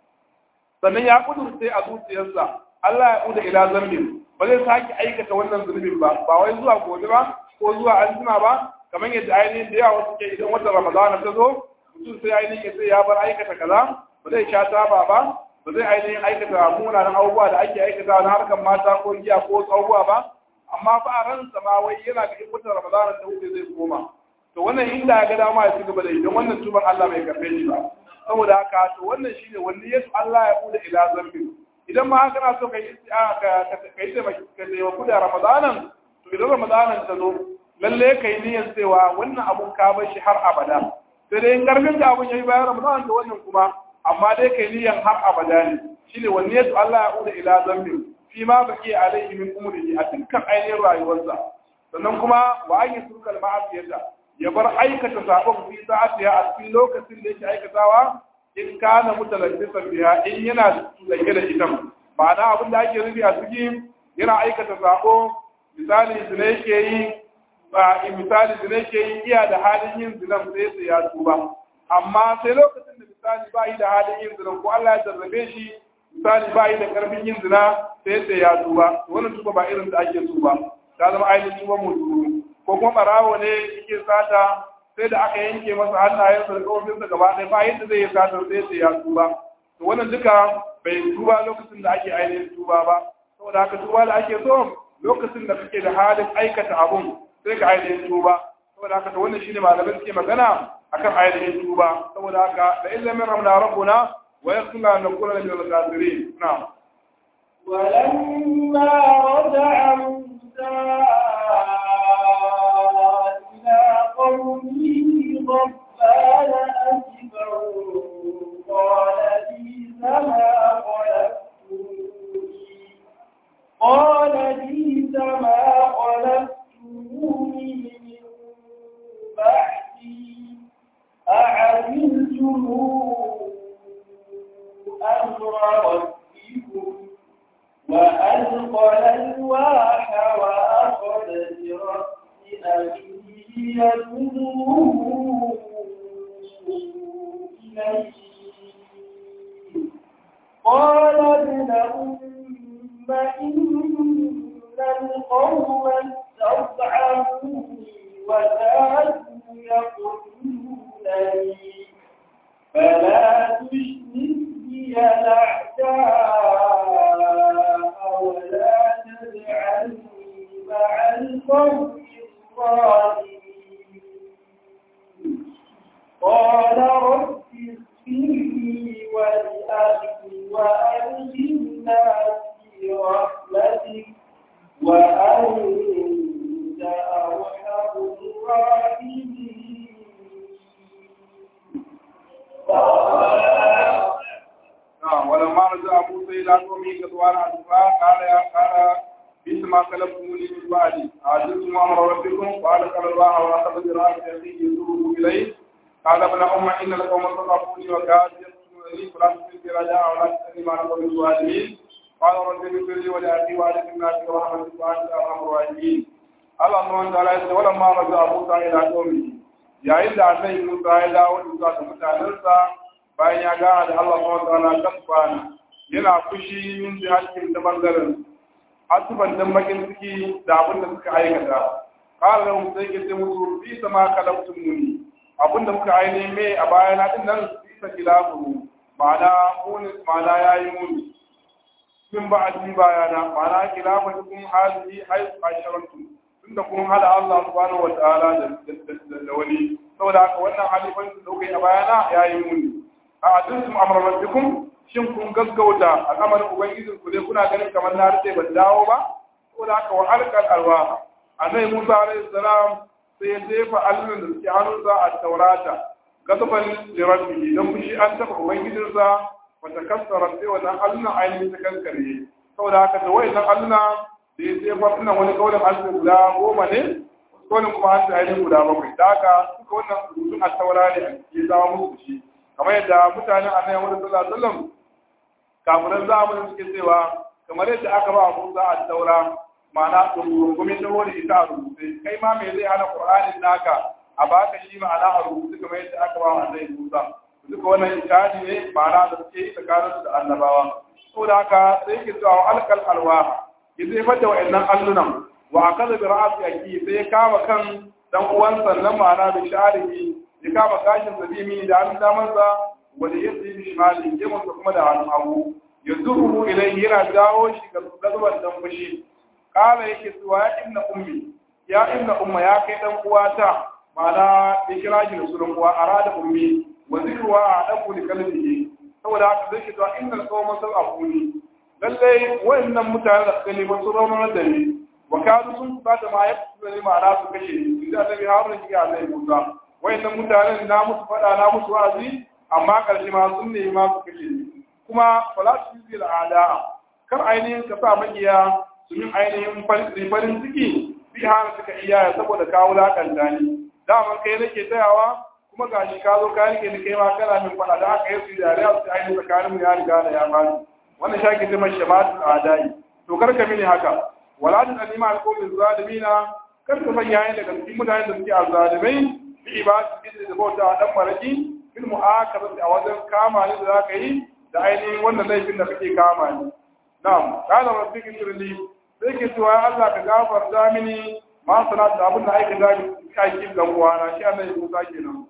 sannan ya kudurce a zuciyarsa Allah ya kuda ila zambin ba zai sake aikata wannan zunubin ba ba wai zuwa gobe ba ko zuwa anjima ba kamar yadda ainihin da yawa suke idan watan ramadana ta zo mutum sai ainihin ya sai ya bar aikata kaza ba zai sha taba ba ba zai ainihin aikata munanan abubuwa da ake aikata na harkar mata ko giya ko wasu abubuwa ba amma fa a ransa ma wai yana ga in watan ramadana ta wuce zai koma to wannan inda ya ga dama ya ci gaba da yi don wannan tuban Allah bai karbe shi ba saboda haka to wannan shine wanda yasu Allah ya bude ila zambi idan ma kana so kai isti'a ka kai sai ka sai wa da ramadanan to idan ramadanan ta zo lalle kai niyyar cewa wannan abun ka bar shi har abada sai dai in karfin da abun yayi bayan ramadanan to wannan kuma amma dai kai niyyar har abada ne shine wanda yasu Allah ya bude ila zambi fi ma baki alaihi min umrihi a dukkan ainihin rayuwarsa sannan kuma wa an yusukal ma'asiyata ya bar aikata sabon fi sa'atiha a cikin lokacin da yake aikatawa in kana mutalabbisan biha in yana lake da ita ma'ana abin da ake rubi a ciki yana aikata sabo misali zina yake yi ba misali zina yake yi iya da halin yin zinan sai sai ya tuba amma sai lokacin da misali ba yi da halin yin zina ko Allah ya jarrabe shi misali ba yi da karfin yin zina sai sai ya tuba wannan tuba ba irin da ake tuba ta zama ainihin tuba mu ko kuma barawo ne yake sata sai da aka yanke masa hannayensa da kawofinsa gaba ɗaya ba yadda zai yi satar sai sai ya tuba to wannan duka bai tuba lokacin da ake ainihin tuba ba saboda haka tuba da ake so lokacin da kake da halin aikata abun sai ka ainihin tuba saboda haka to wannan shine malamai suke magana akan ainihin tuba saboda haka da illa min ramna rabbuna wa yaghfirna nakuna min al-kafirin na'am ولما رجع موسى قومه غضبان أسفا قال بئس ما خلفتموني قال بئس ما خلفتموني من بعدي أعملتم أمر ربكم وألقى الألواح وأخذ برأس أخيه يدعوه إليه قال ابن أم إن القوم استضعفوني وكادوا يقتلونني فلا تشرك بي الأعداء ولا تجعلني مع القوم قال رب اغفر لي ولأخي وأدخلنا في رحمتك وأنت أرحم الراحمين ولما رجع موسى إلى قومه غضبان أسفا قال يا قال بئس ما خلفتموني من بعدي أعجلتم أمر ربكم قال قال الله وأخذ برأس أخيه يسوره إليه قال ابن أم إن القوم استضعفوني وكادوا يقتلونني فلا تشرك رجاء ولا تسألني ما نقول الظالمين قال رب اغفر لي ولأخي وأدخلنا في رحمتك وأنت أرحم الراحمين الله سبحانه وتعالى يقول ولما رجع موسى إلى قومه yayin da annabi Musa ya dawo zuwa ga mutanensa bayan ya gana da Allah subhanahu wa ta'ala kasbana yana fushi min jihatin da bangaren asuban dan bakin ciki da abin da suka aikata qala lahum sai ke musu fi sama kalabtum muni abin da muka aine me a baya na din nan fi sa kilafu ma'ana muni ma'ana yayi muni min ba'di bayana ma'ana khilafatukum hadhihi haythu asharantum tunda kun hada Allah subhanahu wa ta'ala da wani saboda haka wannan halifanci da kuka yi a bayana yayi muni a aduntum amra rabbikum shin kun gaggauta al'amarin ubangijin ku ne kuna ganin kamar na rike ban dawo ba saboda haka wa alqal alwa annabi Musa alaihi salam sai ya jefa allon da suke hannunsa a taurata gasaban lirabbihi don fushi an taɓa ubangijinsa wata kassara sai wannan allunan ainihin ta kankare saboda haka da wayannan alluna da ya jefa ina wani kaulin allon guda goma ne kaulin kuma an ainihin guda bakwai da haka suka wannan rubutun a taura ne ya zama musu shi kamar yadda mutanen annabi Muhammad sallallahu alaihi wasallam kafiran zamanin suke cewa kamar yadda aka ba Musa a taura ma'ana rungumi ta wani ita a rubuce kai ma me zai hana qur'anin naka a baka shi ma'ana a rubuce kamar yadda aka ba annabi Musa duka wannan ishadi ne ma'ana da suke yi tsakanin da annabawa saboda haka sai ke cewa alkal alwaha ya zai fada wa'annan allunan wa akaza bi ra'si aki sai ya kama kan dan uwansa nan ma'ana da sharihi ya kama kashin sabimi da hannun damansa wanda ya tsaye shimali ya mutu kuma da hannun hagu ya zuru ilai yana dawo shi ga gazuban dan fushi kala yake cewa ya inna ummi ya inna umma ya kai dan uwata ma'ana ya kira shi da sunan uwa arada ummi wa zikruwa a dan kuli kalbihi saboda haka zai cewa innal qawma sab'uni lalle wayannan mutane da suka nemi su raunar da ni wa kadu sun ba da ma ya fi ma'ana su kashe ni inda annabi harun ya Allah ya musa wayannan mutanen na musu fada na musu wa'azi amma karshe ma sun nemi ma su kashe ni kuma wala su yi al'ada kar ainihin ka sa makiya su min ainihin farin ciki bi hana suka iya saboda kawo lakanta ni daman kai nake tayawa kuma ga shi ka zo ka rike ni kai ma kana min fada da aka yi su da su ainihin tsakanin mu ya riga da ya bani wannan shaki ta mashi shamatul adai to kar ka mini haka wala ta alima alqawmi zalimina kar ka sanya ni daga cikin mutanen da suke azzalimai bi ibadati da bauta dan maraki bil mu'akabati a wajen kama ni da zaka yi da ainihin wannan laifin da kake kama ni na'am qala rabbika shirli sai ke cewa ya Allah ka gafarta mini ma sanat da abin da aika da aikin dan uwana shi Allah ya musa kenan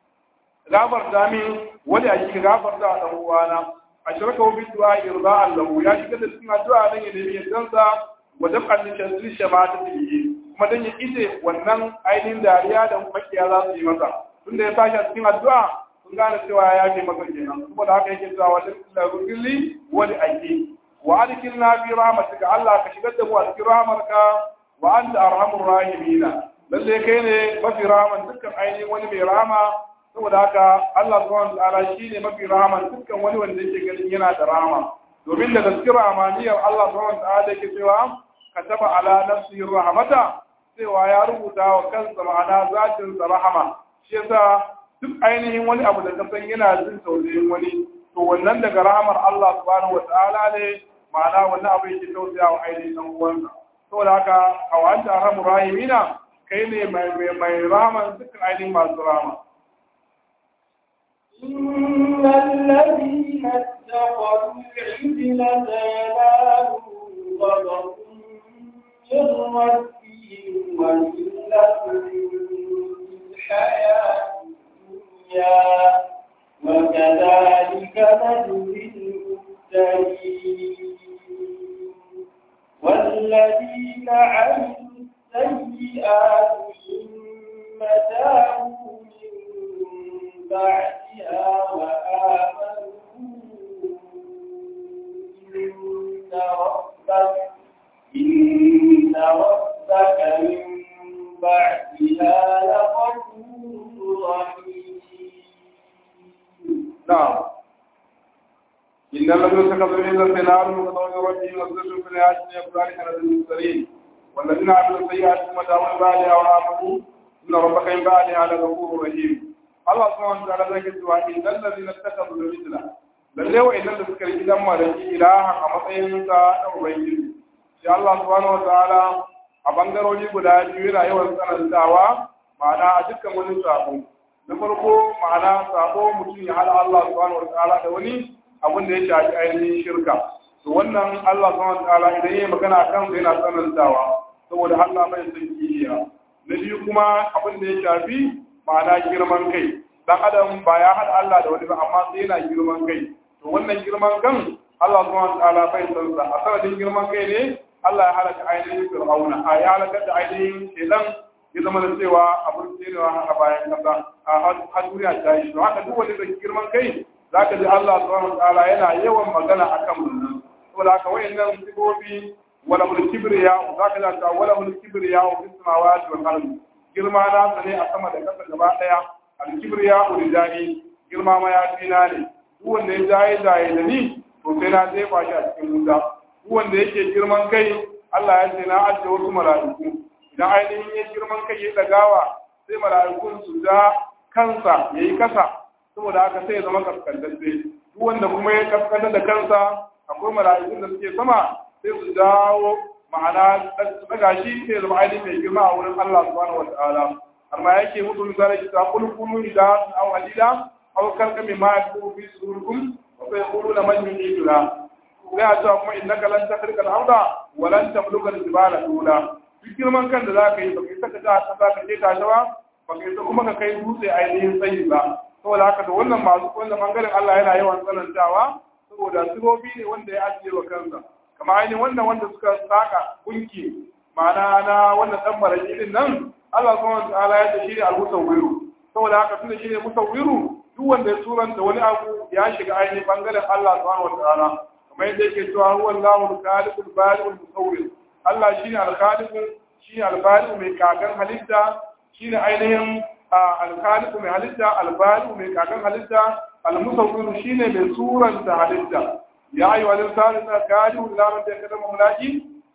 gafarta min wani aiki ka gafarta a dan uwana a shirka bi du'a irda'an lahu ya shiga da cikin addu'a dan ya nemi yaddansa wa dab'an li shadri shamata bihi kuma dan ya ide wannan ainihin dariya da makiya za su yi masa tunda ya tashi a cikin addu'a sun gane cewa ya ce masa kenan saboda haka yake cewa wa lillahi wani aiki wa adkhilna fi rahmatika Allah ka shigar da mu a cikin rahmarka wa anta arhamur rahimin lalle kai ne mafi rahman dukkan ainihin wani mai rahama saboda haka Allah subhanahu wa ta'ala shine mafi rahman dukkan wani wanda yake ganin yana da rahama domin da gaskiya rahmaniyar Allah subhanahu wa ta'ala yake cewa kataba ala nafsihi rahmata cewa ya rubuta wa kansa ma'ana zatin sa rahama shi yasa duk ainihin wani abu da ka san yana jin tausayin wani to wannan daga rahamar Allah subhanahu wa ta'ala ne ma'ana wannan abu yake tausaya wa ainihin dan uwansa saboda haka a wa'anta arhamu rahimina kai ne mai mai rahama dukkan ainihin masu rahama إن الذين اتخذوا العجل زينال غضب من ربهم وذلة في الحياة الدنيا وكذلك نجزي المفترين والذين عملوا السيئات ثم تابوا من بعدها وآمنوا إن ربك إن ربك من بعدها لغفور رحيم نعم إن الذين اتخذوا من النار من قول ربهم وصدقوا في الحياة الدنيا أولئك من المرسلين والذين عملوا السيئات ثم تابوا من بعدها وآمنوا إن ربك من بعدها لغفور رحيم الله سبحانه وتعالى ذكر سواء إن الذين اتخذوا العجل lalle wa idan da suka riki dan malaki ilahan a matsayin sa na ubangiji sai Allah subhanahu wa ta'ala a bangarori guda biyu yana yawan tsanantawa ma'ana a dukkan wani sabo na farko ma'ana sabo mutum ya hada Allah subhanahu wa ta'ala da wani abin da ya shafi ainihin shirka to wannan Allah subhanahu wa ta'ala idan yayi magana kan sa yana tsanantawa saboda Allah bai san kishiya na biyu kuma abin da ya shafi ma'ana girman kai dan adam ba ya hada Allah da wani ba amma sai yana girman kai to wannan girman kan Allah subhanahu wa ta'ala bai san sa a sanadin girman kai ne Allah ya halaka ainihin Fir'auna a ya halaka da ainihin shedan ya zama da cewa abin tserewa a bayan kasa a har duniya ta yi to haka duk wanda da girman kai zaka ji Allah subhanahu wa ta'ala yana yawan magana akan wannan saboda haka wayannan sigobi wala mul kibriya zaka ji ta wala mul kibriya fi samawati wal ardi girma na ne a sama da kasa gaba daya al kibriya urijani girma ma ya tina ne duk wanda ya jaye jaye da ni to sai na jefa shi a cikin wuta duk wanda yake girman kai Allah ya ce na ajiye wasu mala'iku idan ainihin ya girman kai ya dagawa sai mala'ikun su da kansa ya yi kasa saboda haka sai ya zama kaskantacce duk wanda kuma ya kaskantar da kansa akwai mala'ikun da suke sama sai su dawo ma'ana su daga shi sai ya zama ainihin mai girma a wurin Allah subhanahu wata'ala amma yake mutu misali kita kul kulu ida aw alila aw kalka mimma yakunu fi sudurikum wa sayquluna man yu'iduna ya ce kuma innaka lan takhriqa al-arda wa lan tabluga al-jibala tula duk girman kan da za ka yi ba kai saka ta kasa ka je tashi ba ba kai kuma ka kai dutse ainihin tsayi ba saboda haka da wannan masu wannan bangaren Allah yana yawan tsanantawa saboda sigobi ne wanda ya ajiye wa kansa kama ainihin wannan wanda suka saka gunki ma'ana na wannan dan maraki din nan Allah subhanahu wa ta'ala ya ce shi ne al-musawwiru saboda haka tunda shi ne musawwiru duk wanda ya turanta wani abu ya shiga ainihin bangaren Allah subhanahu wa ta'ala kamar yadda yake cewa huwa Allahu al-khaliqul bari'ul musawwir Allah shine al-khaliqu shine al-bari'u mai kagan halitta shine ainihin al-khaliqu mai halitta al-bari'u mai kagan halitta al-musawwir shine mai suranta halitta ya ayu al-insanu inna qadiru ila man yakadamu mulaki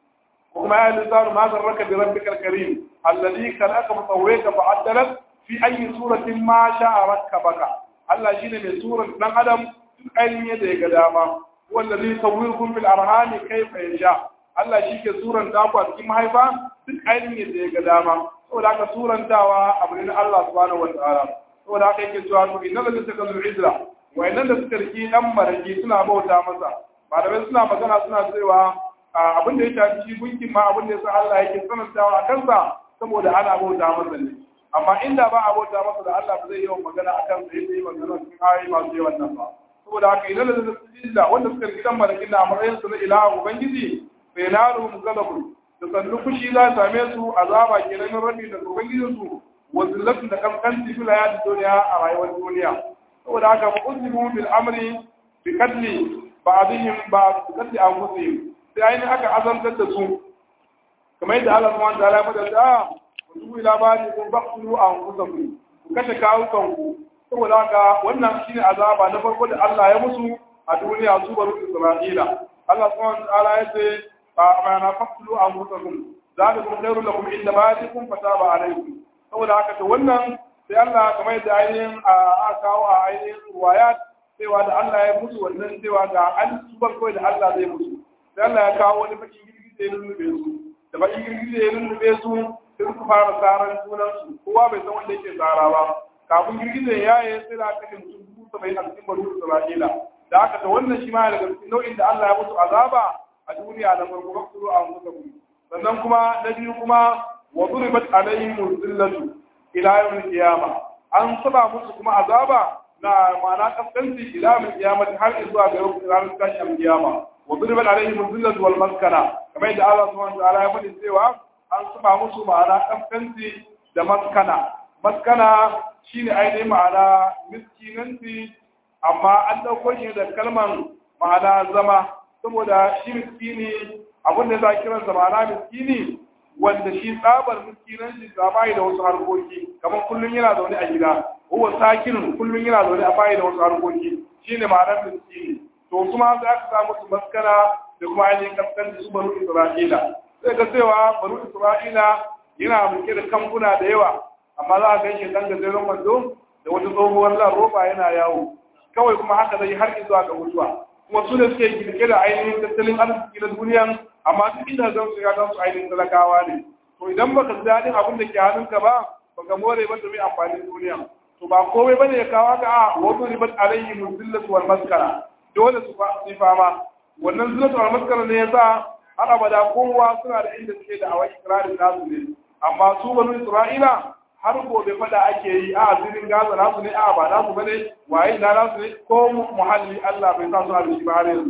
kuma ya al-insanu ma zarraka bi rabbikal karim alladhi khalaqa musawwiraka fa'addalak fi ayyi suratin ma sha'a rakkabaka Allah shine mai suran dan adam duk ainihin yadda ya ga dama wallazi sawwirukum fil arhami kayfa yasha Allah shi ke suranta ku a cikin mahaifa duk ainihin yadda ya ga dama saboda haka surantawa abu ne na Allah subhanahu wataala saboda haka yake cewa to innal ladina takazu izra wa innal da suka riki dan maraki suna bauta masa malamai suna magana suna cewa abin da ya shafi shi gunkin ma abin da yasa Allah yake sanantawa a kansa saboda ana bauta masa ne amma inda ba a bauta masa da Allah ba zai yawan magana a kansa yadda yi magana cikin ayoyi masu yawan nan ba saboda haka idan da sujilla wanda suka riki dan marakin a matsayin su na ilaha ubangiji sai na rumu galabun da sannu fushi za ta same su azaba kenan min rabbi da ubangijin su wa zillatu da kaskanci fil hayati duniya a rayuwar duniya saboda haka fa uzimu bil amri bi kadli ba'dihim ba'd kadli anfusihim sai ainihin aka azantar da su kamar yadda Allah subhanahu wa ta'ala ya faɗa da ku dubu ila bani kun baqtulu anfusakum ku kashe kawukanku saboda haka wannan shine azaba na farko da Allah ya musu a duniya su baro Isra'ila Allah subhanahu wa ta'ala ya ce fa amana faqtulu anfusakum zalikum khairul lakum inda ba'dikum fataba alaykum saboda haka to wannan sai Allah kamar yadda ainihin a kawo a ainihin ruwayat cewa da Allah ya musu wannan cewa ga an su farko da Allah zai musu sai Allah ya kawo wani bakin girgije ya lullube su da bakin girgije ya lullube su sai suka fara tsaran junansu kowa bai san wanda yake tsara ba kafin girgizan ya yi sai da aka kashe mutum dubu saba'in a cikin baro Isra'ila da aka ta wannan shi ma daga cikin nau'in da Allah ya musu azaba a duniya na farko ba su a musu sannan kuma na biyu kuma wa duribat alaihim zillatu ila yawm qiyama an saba musu kuma azaba na ma'ana kaskanci ila yawm qiyama har zuwa ga ranar tashin qiyama wa duribat alaihim zillatu wal maskana kamar yadda Allah subhanahu wa ta'ala ya faɗi cewa an saba musu ma'ana kaskanci da maskana maskana shine ainihin ma'ana miskinanci amma an ɗauko shi da kalman ma'ana zama saboda shi miskini abin da za kiransa ma'ana miskini wanda shi tsabar miskinanci ta bayi da wasu harkoki kamar kullum yana zaune a gida huwa sakin kullum yana zaune a bayi da wasu harkoki shine ma'anar miskini to kuma za ka samu su maskana da kuma ainihin kaskanci su banu isra'ila sai ga cewa banu isra'ila yana mulke da kamfuna da yawa amma za a gan shi dan gajeren wando da wata tsohuwar lan roba yana yawo kawai kuma haka zai har zuwa ga mutuwa kuma su ne suke girke da ainihin tattalin arziki na duniyan amma duk inda zan su ya su ainihin talakawa ne to idan baka ji daɗin abin da ke hannunka ba baka more ba domin amfanin duniya to ba komai bane ya kawo ka a wato ribat alayhi muzillatu wal maskara dole su yi fama wannan zillatu wal maskara ne yasa har abada kowa suna da inda suke da awai ikrarin nasu ne amma su banu isra'ila har gobe fada ake yi a zirin gaza nasu ne a ba nasu bane waye na nasu ne ko muhalli Allah bai sa su a shi ba har yanzu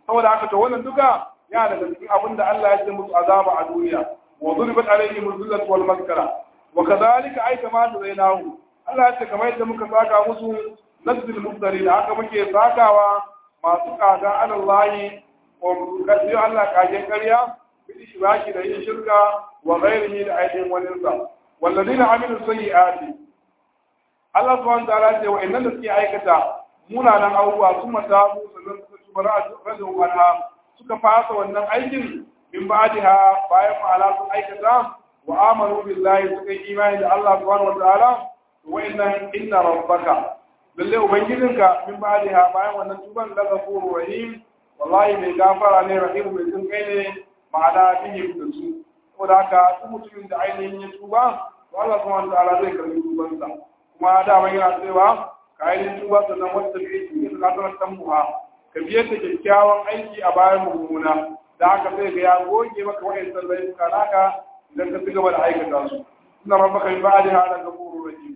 saboda haka to wannan duka ya daga cikin abin da Allah ya ce musu azaba a duniya wa duribat alaihim dhillatu wal maskara wa kadhalika ay kama zainahu Allah ya ce kamar yadda muka saka musu nazil muftari da haka muke sakawa masu kaga alallahi wa kasi Allah kagen ƙarya bi shiraki da yin shirka wa ghairihi da aidin waninsa walladina amilu sayyi'ati Allah subhanahu wa ta'ala ce wa innan da suke aikata munanan abubuwa sun mata mu sannan suka tuba rajin wani suka fasa wannan aikin min ba'diha bayan ma'ala sun aikata wa amanu billahi suka yi imani da Allah subhanahu wa ta'ala wa inna inna rabbaka lalle ubangijinka min ba'diha bayan wannan tuban da ghafurur rahim wallahi mai gafara ne rahim mai jin kai ne ma'ana bihim da su saboda haka duk mutumin da ainihin ya tuba to Allah subhanahu wa ta'ala zai karbi tubansa kuma dama yana cewa ka ainihin tuba sannan wata tafiye cikin kasar tambuha ka biyar da kyakkyawan aiki a bayan mummuna da haka sai ga ya goge maka wa'in sallai suka naka idan ka ci gaba da aikata su suna rabbaka min ba'di hada gafurur rahim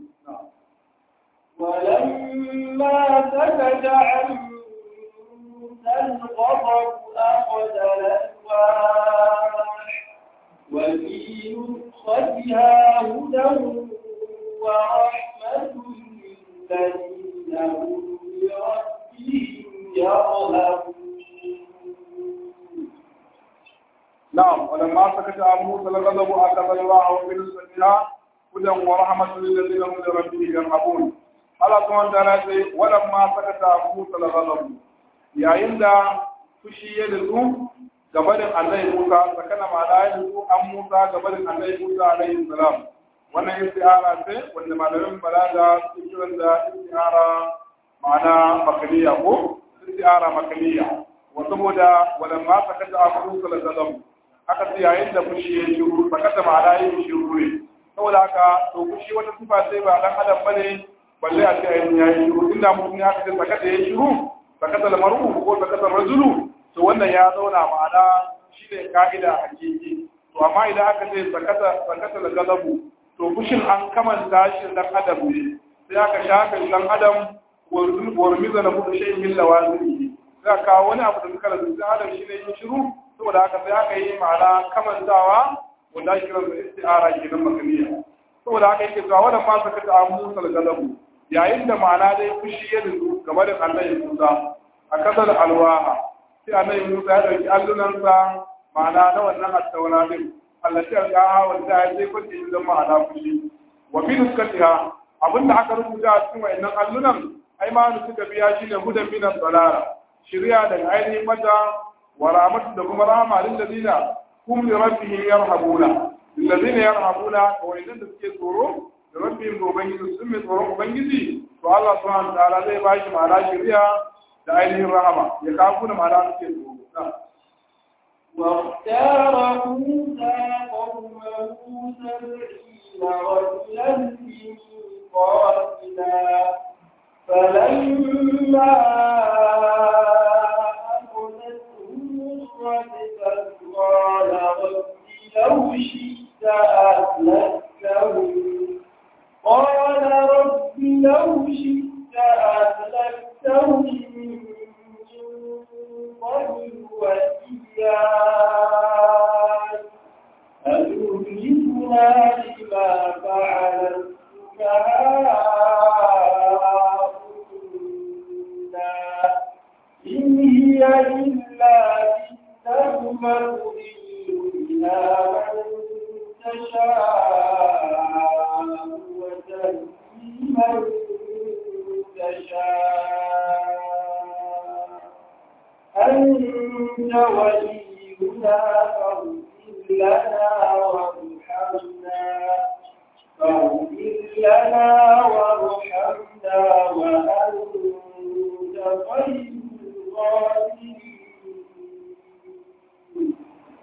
ولما سكت عن موسى الغضب أخذ الألواح وفي نسختها هدى ورحمة للذين هم بربهم يرهبون نعم ولما سكت عن موسى الغضب أخذ الله بنسبتها هدى ورحمة للذين هم لربهم يرهبون Allah subhanahu wa ta'ala sai walamma sakata Musa al-ghadab yayin da fushi ya nutsu gabanin Allah Musa sakana ma da ya nutsu an Musa gabanin Allah Musa alaihi salam wannan istiara ce wanda malamin balaga suke kiran da istiara ma'ana makaliya ko istiara makaliya wa saboda walamma sakata Musa al-ghadab aka ce yayin da fushi ya shiru sakata ma da ya shiru ne saboda haka to fushi wata sifa sai ba dan adam bane balle a ce ayin ya yi shiru inda mutum ya kace sakata ya shiru sakata lamaru ko sakata rajulu to wannan ya zauna ma'ana shi ne ka'ida a hakiki to amma idan aka ce sakata sakata da galabu to fushin an kamanta shi dan adam ne sai aka shafe dan adam warmiza na buɗe shi min lawazini sai aka kawo wani abu da suka rasu dan adam shi ne yin shiru saboda haka sai aka yi ma'ana kamantawa wanda ake kiransa isti'ara kenan makaniya saboda haka yake cewa wannan ma sakata a musa galabu yayin da ma'ana dai fushi ya nutsu game da annabi Musa a kasar alwaha sai annabi Musa ya dauki allunansa ma'ana na wannan attaura din Allah ya ga wanda ya je kwace shi zama ma'ana fushi wa fi nuskatiha abinda aka rubuta a cikin wayannan allunan ai ma nu suka biya shi ne hudan min dalala shari'a daga ainihin mata wa rahmatu da kuma rahama lil ladina hum li rabbihim yarhabuna lil ladina yarhabuna wa idan da suke tsoro da rabbin da ubangiji sun mai tsoron ubangiji to Allah subhanahu wa ta'ala zai bashi ma'ana shari'a da ainihin rahama ya kafu da ma'ana suke tsoro واختار موسى قومه سبعين رجلا ميقاتنا فلما أخذتهم الرجفة قال رب لو شئت أهلكتهم قال رب لو شئت أهلكتهم من قبل وإياي أتهلكنا بما فعل السفهاء منا إن هي إلا فتنة مضل بها من تشاء وتهدي من تشاء أنت ولينا فاغفر لنا وارحمنا فاغفر لنا وارحمنا وأنت خير الغافرين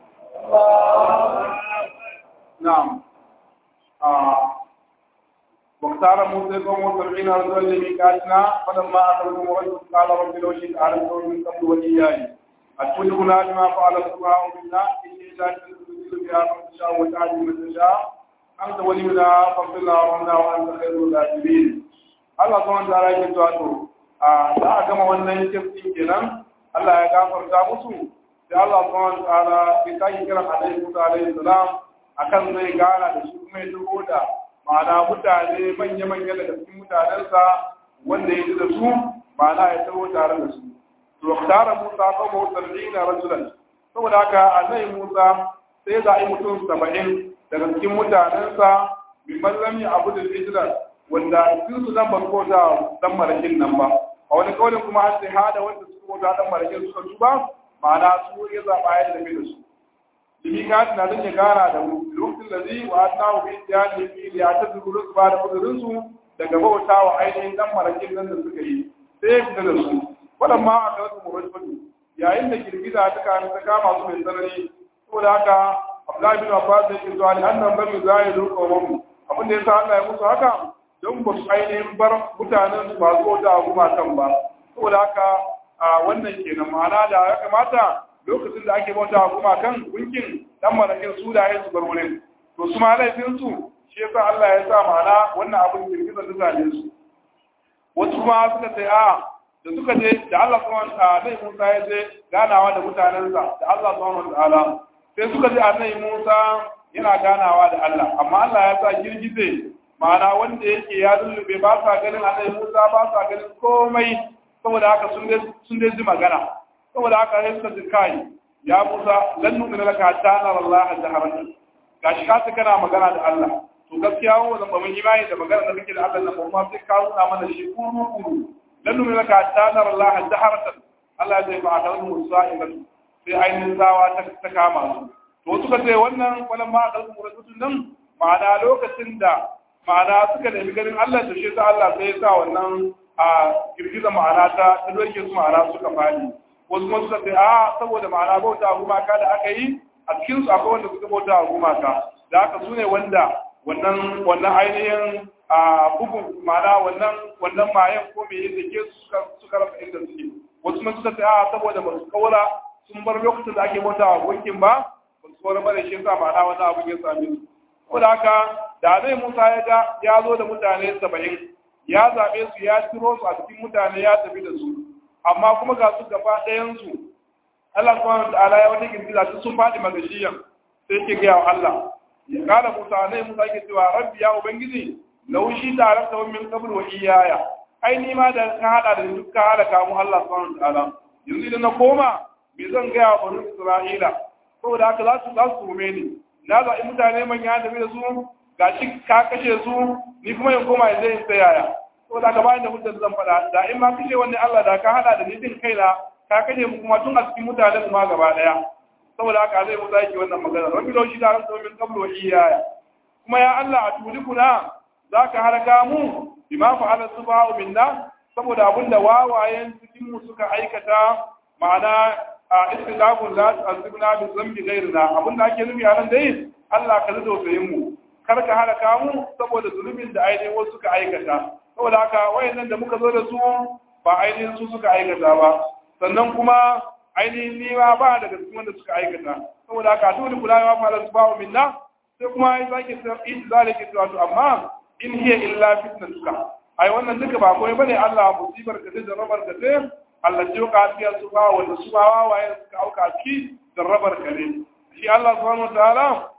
نعم آه. واختار موسى قوم سبعين رجلا لميقاتنا فلما أخذهم رجل قال رب لو شئت أعلمتهم من قبل وإياي أتدركنا بما فعل السفهاء منا إني لا تنزل بها من تشاء وتعدي من تشاء أنت ولينا فاغفر لنا وارحمنا وأنت خير الغافرين Allah kuma ta rage zuwa to a za a gama wannan kirkin kenan Allah ya gafarta musu sai Allah subhanahu wa ta'ala ya sake kiran Annabi Musa alaihi salam akan zai gana da shi kuma ya tuko da ma'ana mutane manya-manya daga cikin mutanensa wanda ya ji da su ma'ana ya taho tare da su to tara Musa ko mawsalina rajulan saboda haka Annabi Musa sai ya zaɓi mutum saba'in daga cikin mutanensa min mallami abu da hijira wanda sun su dan barko da dan marakin nan ba a wani kaulin kuma an sai hada wanda suka kota dan marakin suka tuba ma'ana su ya zaɓa ya tafi da su limi ka na zan ya gara da mu lokacin da zai wa ta hu bi ya ne fi ya ta zuru su ba da kudurin su daga bauta wa ainihin dan marakin nan da suka yi sai ya fita da su waɗannan a kan su murashfatu yayin da girgiza ta kama ta kama su mai tsanani saboda haka Abdullahi bin Abbas yake zuwa ne annan bari zai zo kawon abin da yasa Allah ya musu haka don ba su ainihin bar mutanen su ba su da gumakan ba saboda haka a wannan kenan ma'ana da ya kamata lokacin da ake bauta gumakan gunkin dan marakin su da su bar wurin to su ma laifin su shi yasa Allah ya sa ma'ana wannan abin girgizar da zane su wasu kuma suka ce a da suka je da Allah subhanahu wa ta'ala Musa ya je ganawa da mutanensa da Allah subhanahu wa ta'ala sai suka ji annabi Musa yana ganawa da Allah amma Allah ya sa girgize ma'ana wanda yake ya lullube ba sa ganin annabi Musa ba sa ganin komai saboda haka sun dai sun dai ji magana saboda haka sai suka ji kai ya Musa lan nu'mina laka hatta nara Allah jaharatan gashi ka ta kana magana da Allah to gaskiya mu zan ba mun imani da magana da kake da Allah nan kuma sai ka nuna mana shi kuru kuru lan nu'mina laka hatta nara Allah jaharatan Allah zai ba ta musa'ibatu sai ainihin tsawa ta kama su to suka ce wannan wannan ma da kuma rubutun nan ma'ana lokacin da ma'ana suka nemi ganin Allah da shi sa Allah sai ya sa wannan a girgiza ma'ana ta ta doke su ma'ana suka fadi wasu kuma suka ce a saboda ma'ana bauta gumaka da aka yi a cikin su akwai wanda suka bauta gumaka da haka su ne wanda wannan wannan ainihin a bugun ma'ana wannan wannan mayan ko me yake ke suka suka rasa inda suke wasu kuma suka ce a saboda ba su kaura sun bar lokacin da ake bauta wa gunkin ba ba su kawar bare shi sa ma'ana wani abin ya same su ko da haka da zai musa ya ga ya zo da mutane saba'in ya zaɓe su ya ciro su a cikin mutane ya tafi da su amma kuma ga su gaba ɗayansu Allah subhanahu wa ta'ala ya wata girgiza su sun faɗi magashiyan sai ke gaya wa Allah ya kara musa ne musa ke cewa rabbi ya ubangiji laushi tare da min qabl wa iyaya ai ni ma da ka hada da duk ka hada kamu Allah subhanahu wa ta'ala yanzu idan na koma me zan gaya wa bani Isra'ila saboda haka za su za su rume ni na zaɓi mutane manya da da su ga shi ka kashe su ni kuma in koma yanzu in tsayaya saboda haka bayan da hujjar zan faɗa da in ma kashe wani Allah da ka haɗa da ni din kaina ka kashe mu kuma tun a cikin mutanen ma gaba ɗaya saboda haka zai musa yake wannan magana rabbi lau shi da ran min qablu wa iyaya kuma ya Allah a tulikuna zaka haraka mu bima fa'ala subha'u minna saboda abinda wawayen cikin mu suka aikata ma'ana a istilafun la tu'azzibna bi dhanbi ghayrina abin da ake nufi a nan dai Allah ka zudo sayin mu kar ka halaka mu saboda zulubin da ainihin wasu suka aikata saboda haka wayannan da muka zo da su ba ainihin su suka aikata ba sannan kuma ainihin ni ma ba daga cikin wanda suka aikata saboda haka dole kula ma fara su ba'u minna sai kuma ai zaki in zalika to amma in hiya illa fitnatuka ai wannan duka ba komai bane Allah musibar ka da rabar ka sai Allah ce ka fiya su ba wanda su ba wawaye suka auka ciki jarrabar ka ne shi Allah subhanahu wataala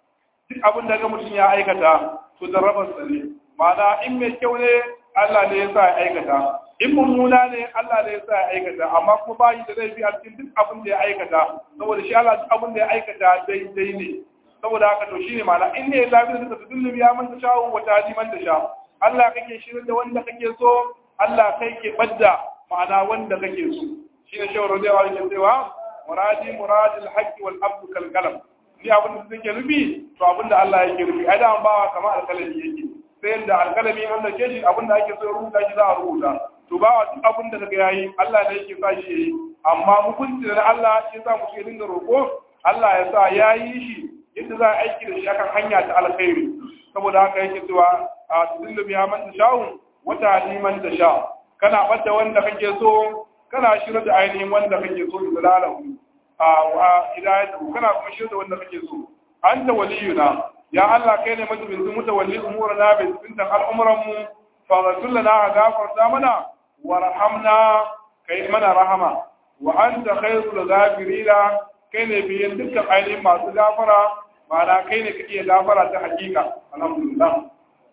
duk abin da ga mutum ya aikata to jarrabar sa ne ma'ana in mai kyau ne Allah ne ya sa ya aikata in mummuna ne Allah ne ya sa ya aikata amma kuma ba yi da laifi a cikin duk abin da ya aikata saboda shi Allah duk abin da ya aikata daidai ne saboda haka to shine ma'ana in ne lafiya da tadullu ya manta shawo wa tadi man sha Allah kake shirin da wanda kake so Allah kai ke badda ma'ana wanda kake so shine shawar rajawa yake cewa muradi muradil haqqi wal abdu kal kalam ni abin da suke nufi to abin da Allah yake nufi ai da bawa kamar alkalami yake sai da alkalami wanda ke shi abin da ake so ya rubuta shi za a rubuta to bawa duk abin da kaga yayi Allah ne yake sa shi yayi amma hukunci da Allah shi yasa mutum ya dinga roƙo Allah ya sa yayi shi yadda za a aiki da shi akan hanya ta alkhairi saboda haka yake cewa a tudillu biya man tasha'u wata liman tasha kana bada wanda kake so kana shirya da ainihin wanda kake so da lalahu a wa hidayatu kana kuma shirya da wanda kake so anta waliyuna ya Allah kai ne majibin mutawalli umurana bi bintan al'umuran mu fa rasul lana gafarta mana warhamna kai mana rahama wa anta khairul ghafirina kai ne biyan dukkan ainihin masu gafara ma'ana kai ne kake gafara ta hakika alhamdulillah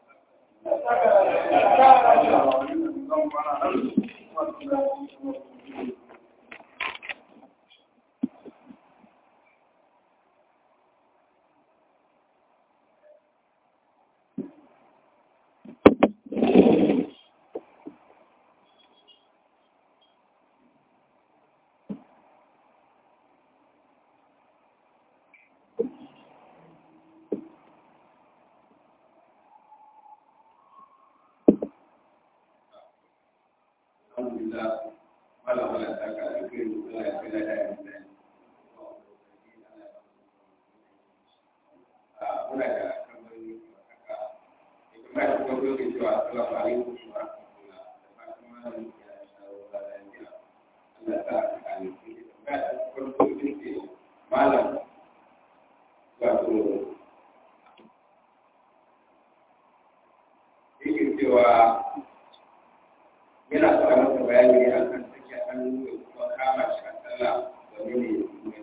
yana fara masa bayani ne a kan sake hannu da kuma kama shi a sallah domin ne ya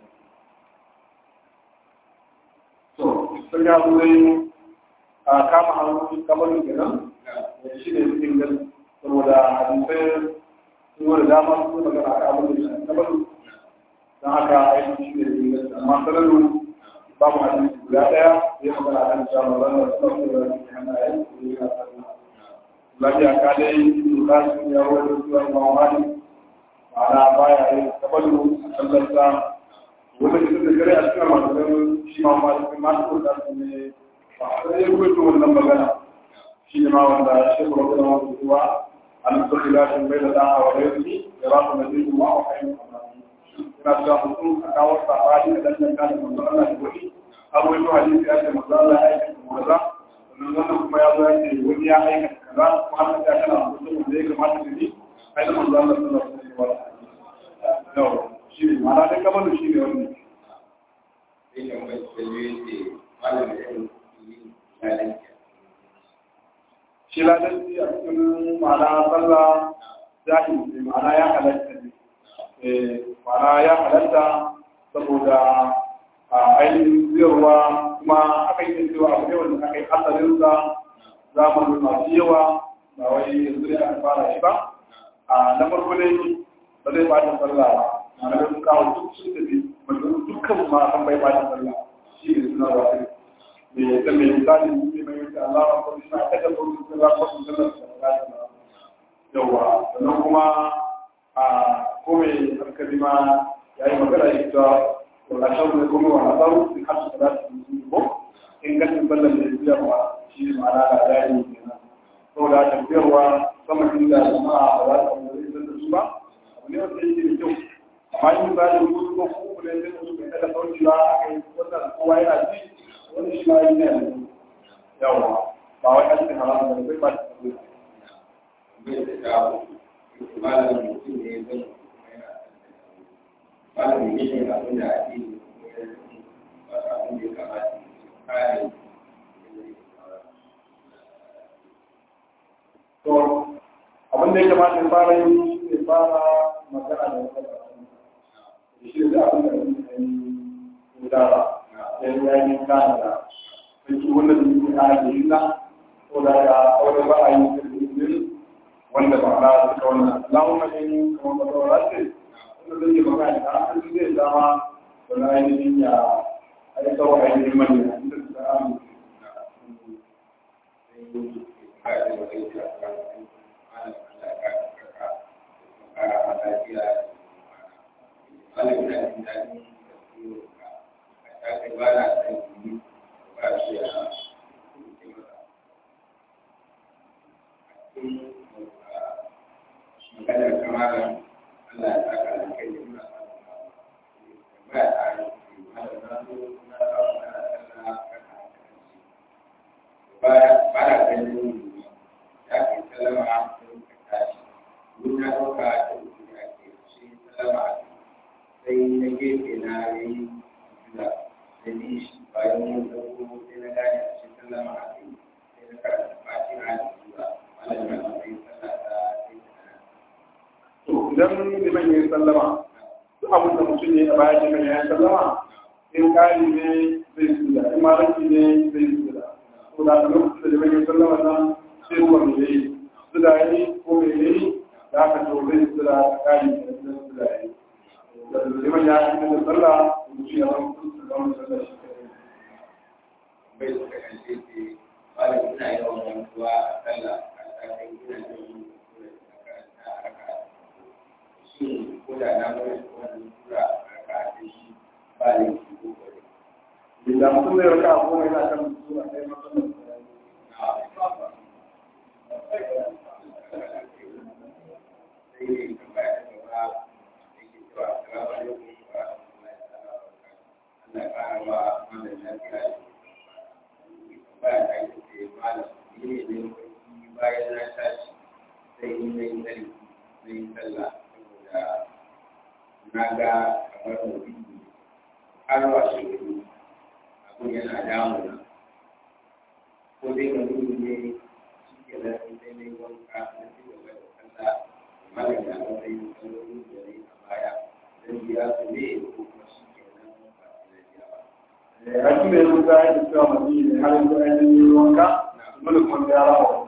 to sun ya zo dai a kama hannu kamar kenan shi ne cikin gani saboda hadisai sun wani dama sun magana a abin da shi kamar don haka aiki shi ne cikin gani amma sanaru ba mu hadisi guda ɗaya ya magana a kan cewa magana da suna da wani hannaye da ya sallah lafiya ka dai doka sun ya wani zuwa mamani ma'ana baya yin kabalu a sallarsa wanda ke da kare a cikin masu shi ma ma cikin masu da su ne ba a sai rubuta wannan magana shi ne ma wanda shi ko da wani zuwa an so ila shi bai da da wa rai da rafu da zai kuma a kai ina cewa mutum a kawo sabani da dan kan da manzon Allah da wani har wani hadisi ya ce manzon Allah ya aika kaza sannan wannan kuma ya zo ya ce wani ya aika kaza kuma har ta kana mutum da ya kamata da ni ai da manzon Allah sallallahu alaihi wa sallam shi ne ma'ana da kamar shi ne wannan shi ladanci a cikin ma'ana sallah zahiri ne ma'ana ya halatta ne ma'ana ya halatta saboda a ainihin ziyarwa kuma akan yi cewa abu ne wanda aka yi asalinsa zamanin masu yawa ba wai yanzu ne aka fara shi ba a na farko ne ba zai ba ta sallah ba ma'ana sun kawo duk sun tafi mutum dukkan ma kan bai ba ta sallah shi ne suna ba ta me da me misali ne mai wuce Allah ba ko shi na kada ko sun ga ko sun ga yawa sannan kuma a kome hankali ma ya yi magana ya ta wala shan ne kuma wala zaru in har su da su ko in ganin ballan da ya ba shi ma'ana da dai kenan saboda tafiyarwa sama inda jama'a ba za su yi da su ba abu ne wanda yake da kyau amma in ba da mutu ko kuma ne sai su bai da sauki ba a kai wannan kowa yana ji wani shi ma yana da yawa ba wai an ce haramun da bai ba ta tafiya malamin mutum ne zai malamin ne ne abin da ake yi ba abin da ya kamata kare to abin da ya kamata ya fara yi shi ne fara magana da wata shi ne abin da ya yi gudara ya yi yayin kana da sai wannan da yake ana da yinna ko da ya aure ba a yi da wanda ba na suka wannan Allahumma in kuma ba ta wadace wanda zai magana da hankali zai zama da na ainihin ya aika wa ainihin manya inda su da amu maganar kamarar Allah ya saka da kai da muna ba ya tsari ba da na zo na samu ana sallah kana ba ba da ganin ya kai sallama sai ka tashi mun ya dauka da mutum ya ke shi sallama sai na gefe na yi jula da ni shi bayan mun dauko sai na gane a shi sallama a kai sai na karanta fatiha da jula malamin da sai sallah ta sai ta to idan liman ya yi sallama abin da mutum ne a baya shi kan ya sallama in kari ne zai suda in malaki ne zai suda to da aka lokacin da jama'a sallama nan sai ruwa mai yayi suda yi ko mai yayi da aka to zai suda kari da suda yi da jama'a ya yi da sallah mutum ya zama zama sallah shi bai su ka kan ce wani ina yawan mantuwa a sallah a tsakin ina jin sura da karanta a raka shi ko da na mai wannan sura a raka da shi ba ne shi ko kore da mutum zai raka a goma yana kan sura ɗaya matsalar sai ne tambaya ta gaba yake cewa assalamu alaikum wa rahmatullahi ta'ala wa barakatuh Allah ya ƙara wa malam lafiya baya ta yi ce malam ni ne ne wani bayan na tashi sai ni na yi tsari na yi sallah saboda na ga kamar mutum har washe gari abin yana damuna ko dai ga mutum ne shi ke nan sai na yi wanka na ci gaba da sallah malam ya matsayin sallolin da na yi a baya zan biya su ne ko kuma shi ke nan ba su da biya ba. Rasu da ya zuta ya cewa mani ne har yanzu ainihin yi wanka, dole kuma ya rawa wa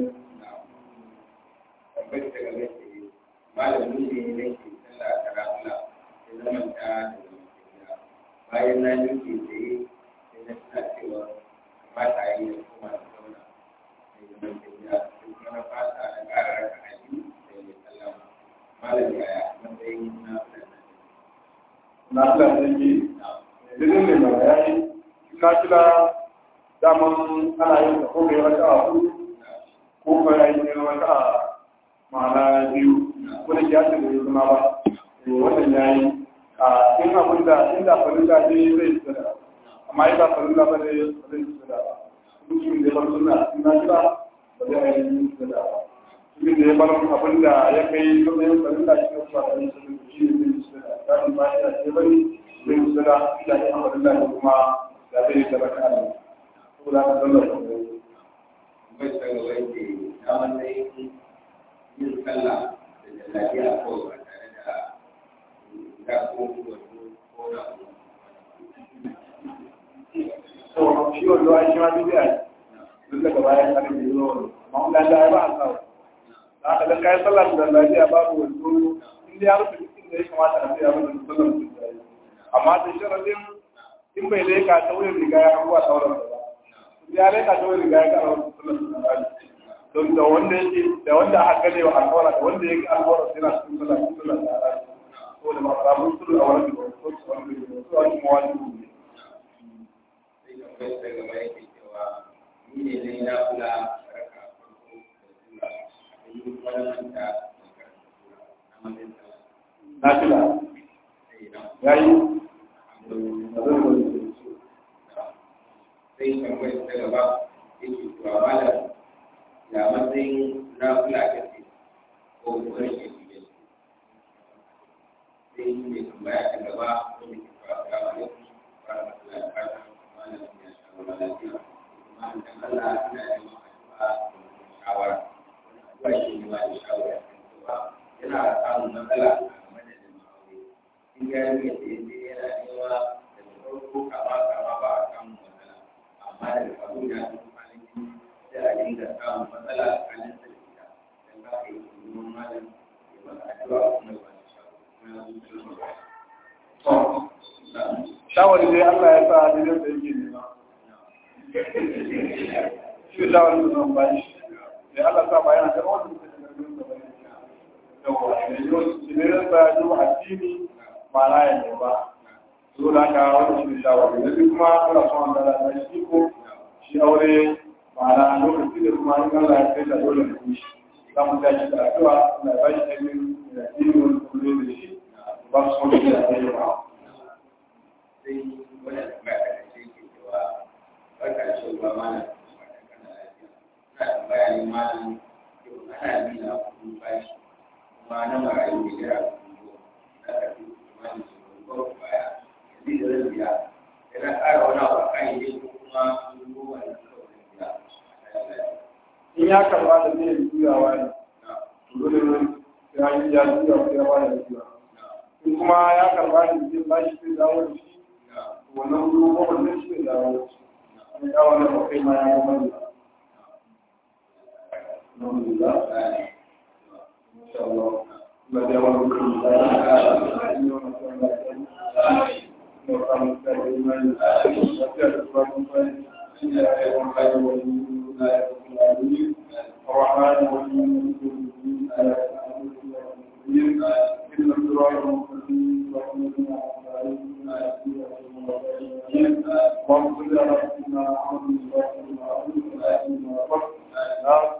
tambayar ta game ce malami ne na ke sallah a karafula sai na manta da zamantaka bayan na nuke tsaye sai na tuna cewa kamata a yi da kuma da zauna mai zamantaka sai kuma na fasa na ƙara raka a biyu sai mai sallama malam yaya matsayin na fulani na fila da yake idan ne mai yayi na kila daman ana yin da ko mai raka a hudu ko kuma ya yi raka a ma'ana biyu wani ya ce da ya zama ba wannan ya yi a in abin da inda farilla ne zai tsada amma yi ba farilla ba ne ba zai tsada ba mutumin da ya bar suna in na kila ba zai yi tsada ba mutumin da ya bar abin da ya kai matsayin farilla shi ne ba da yin tsada shi ne zai tsada tsarin ba ya ce bari zai tsada ila ne a farilla ne kuma da zai yi tsada kan saboda haka zan da bai ta gaba ce na matsayin yin sallah da jallabiya kawai ba tare da ya ko wato ko na to shi wanda ai shi ma bidiya ne duk daga bayan kan da zo amma dan da ba a sawa da aka dan kai sallah da lafiya babu wando inda ya rufe cikin da ya kamata a tsaya wannan sallar da yi amma da sharadin in bai leka ta wurin riga ya abuwa sauran da ba ya leka ta wurin riga ya ga sallar da yi don da wanda yake da wanda aka gane wa alƙawara da wanda yake alƙawara sai na cikin sallah cikin sallah da yi ko da ba rabu sulhu a wannan da ko su wani da su wani mawajibi ne sai tambayar ta gaba yake cewa ni ne na yi na kula raka farko da sura a yi wani manta da karanta sura na matsayin sallah nafila sai na yayi sai tambayar ta gaba yake cewa malam ya matsayin na kula kake ko kuma rike fiye sai ne tambaya ta gaba wanda ke cewa assalamu alaikum wa rahmatullahi wa barakatuh malam ya shawara lafiya kuma dan Allah ina yin addu'a da shawara addu'a ke ne ba da shawara kan cewa yana samun matsala a game da jin aure in ya yi da yadda yana nema daga farko kama kama ba a samun matsala amma daga abin ya zo kwanaki sai a dinga samun matsala tsakanin sa da ita dan haka yi neman malam ya masa addu'a kuma ya ba da shawara shawari dai Allah ya sa daidai da yake nema shi da shawarin da zan bayi sai Allah sa ba yana da wani da ke gargin da bane yawa da yau shi ne da sa yi addini ma'ana ya ne ba so da haka wani shi ne shawari da kuma ana son da da shi ko shi aure ma'ana lokaci da kuma in Allah ya kai da dole ne shi za mu tashi da addu'a Allah ya bashi ainihin da addini wani kuma da shi ba su son shi da addini ba sai wani tambaya da kashe ke cewa barka da shi ba mana wata kana lafiya ina tambaya ne malam yau ana bi na kuɗin bashi kuma na marayu da jira kuɗin goma na karfi kimanin shekaru goma baya yanzu da zan biya yana ƙara wani abu a kan yi ko kuma kuɗin goma na kawai zan biya a kan lafiya. in ya karba da zai juyawa ne Na, dole ne sai an yi ya juya ko ya ba da juya in kuma ya karba ne zai ba shi zai dawo da shi wannan dubu goma zai shi zai dawo da shi an kawo na bakai ma ya gama da alhamdulillah insha Allah ba da yawan rukun da ya yi wani sauran da ya yi وقام الإيمان وسيادة الرحمن الرحمن الرحيم إن الصراط المستقيم اللهم صل على سيدنا محمد وعلى آله وصحبه وسلم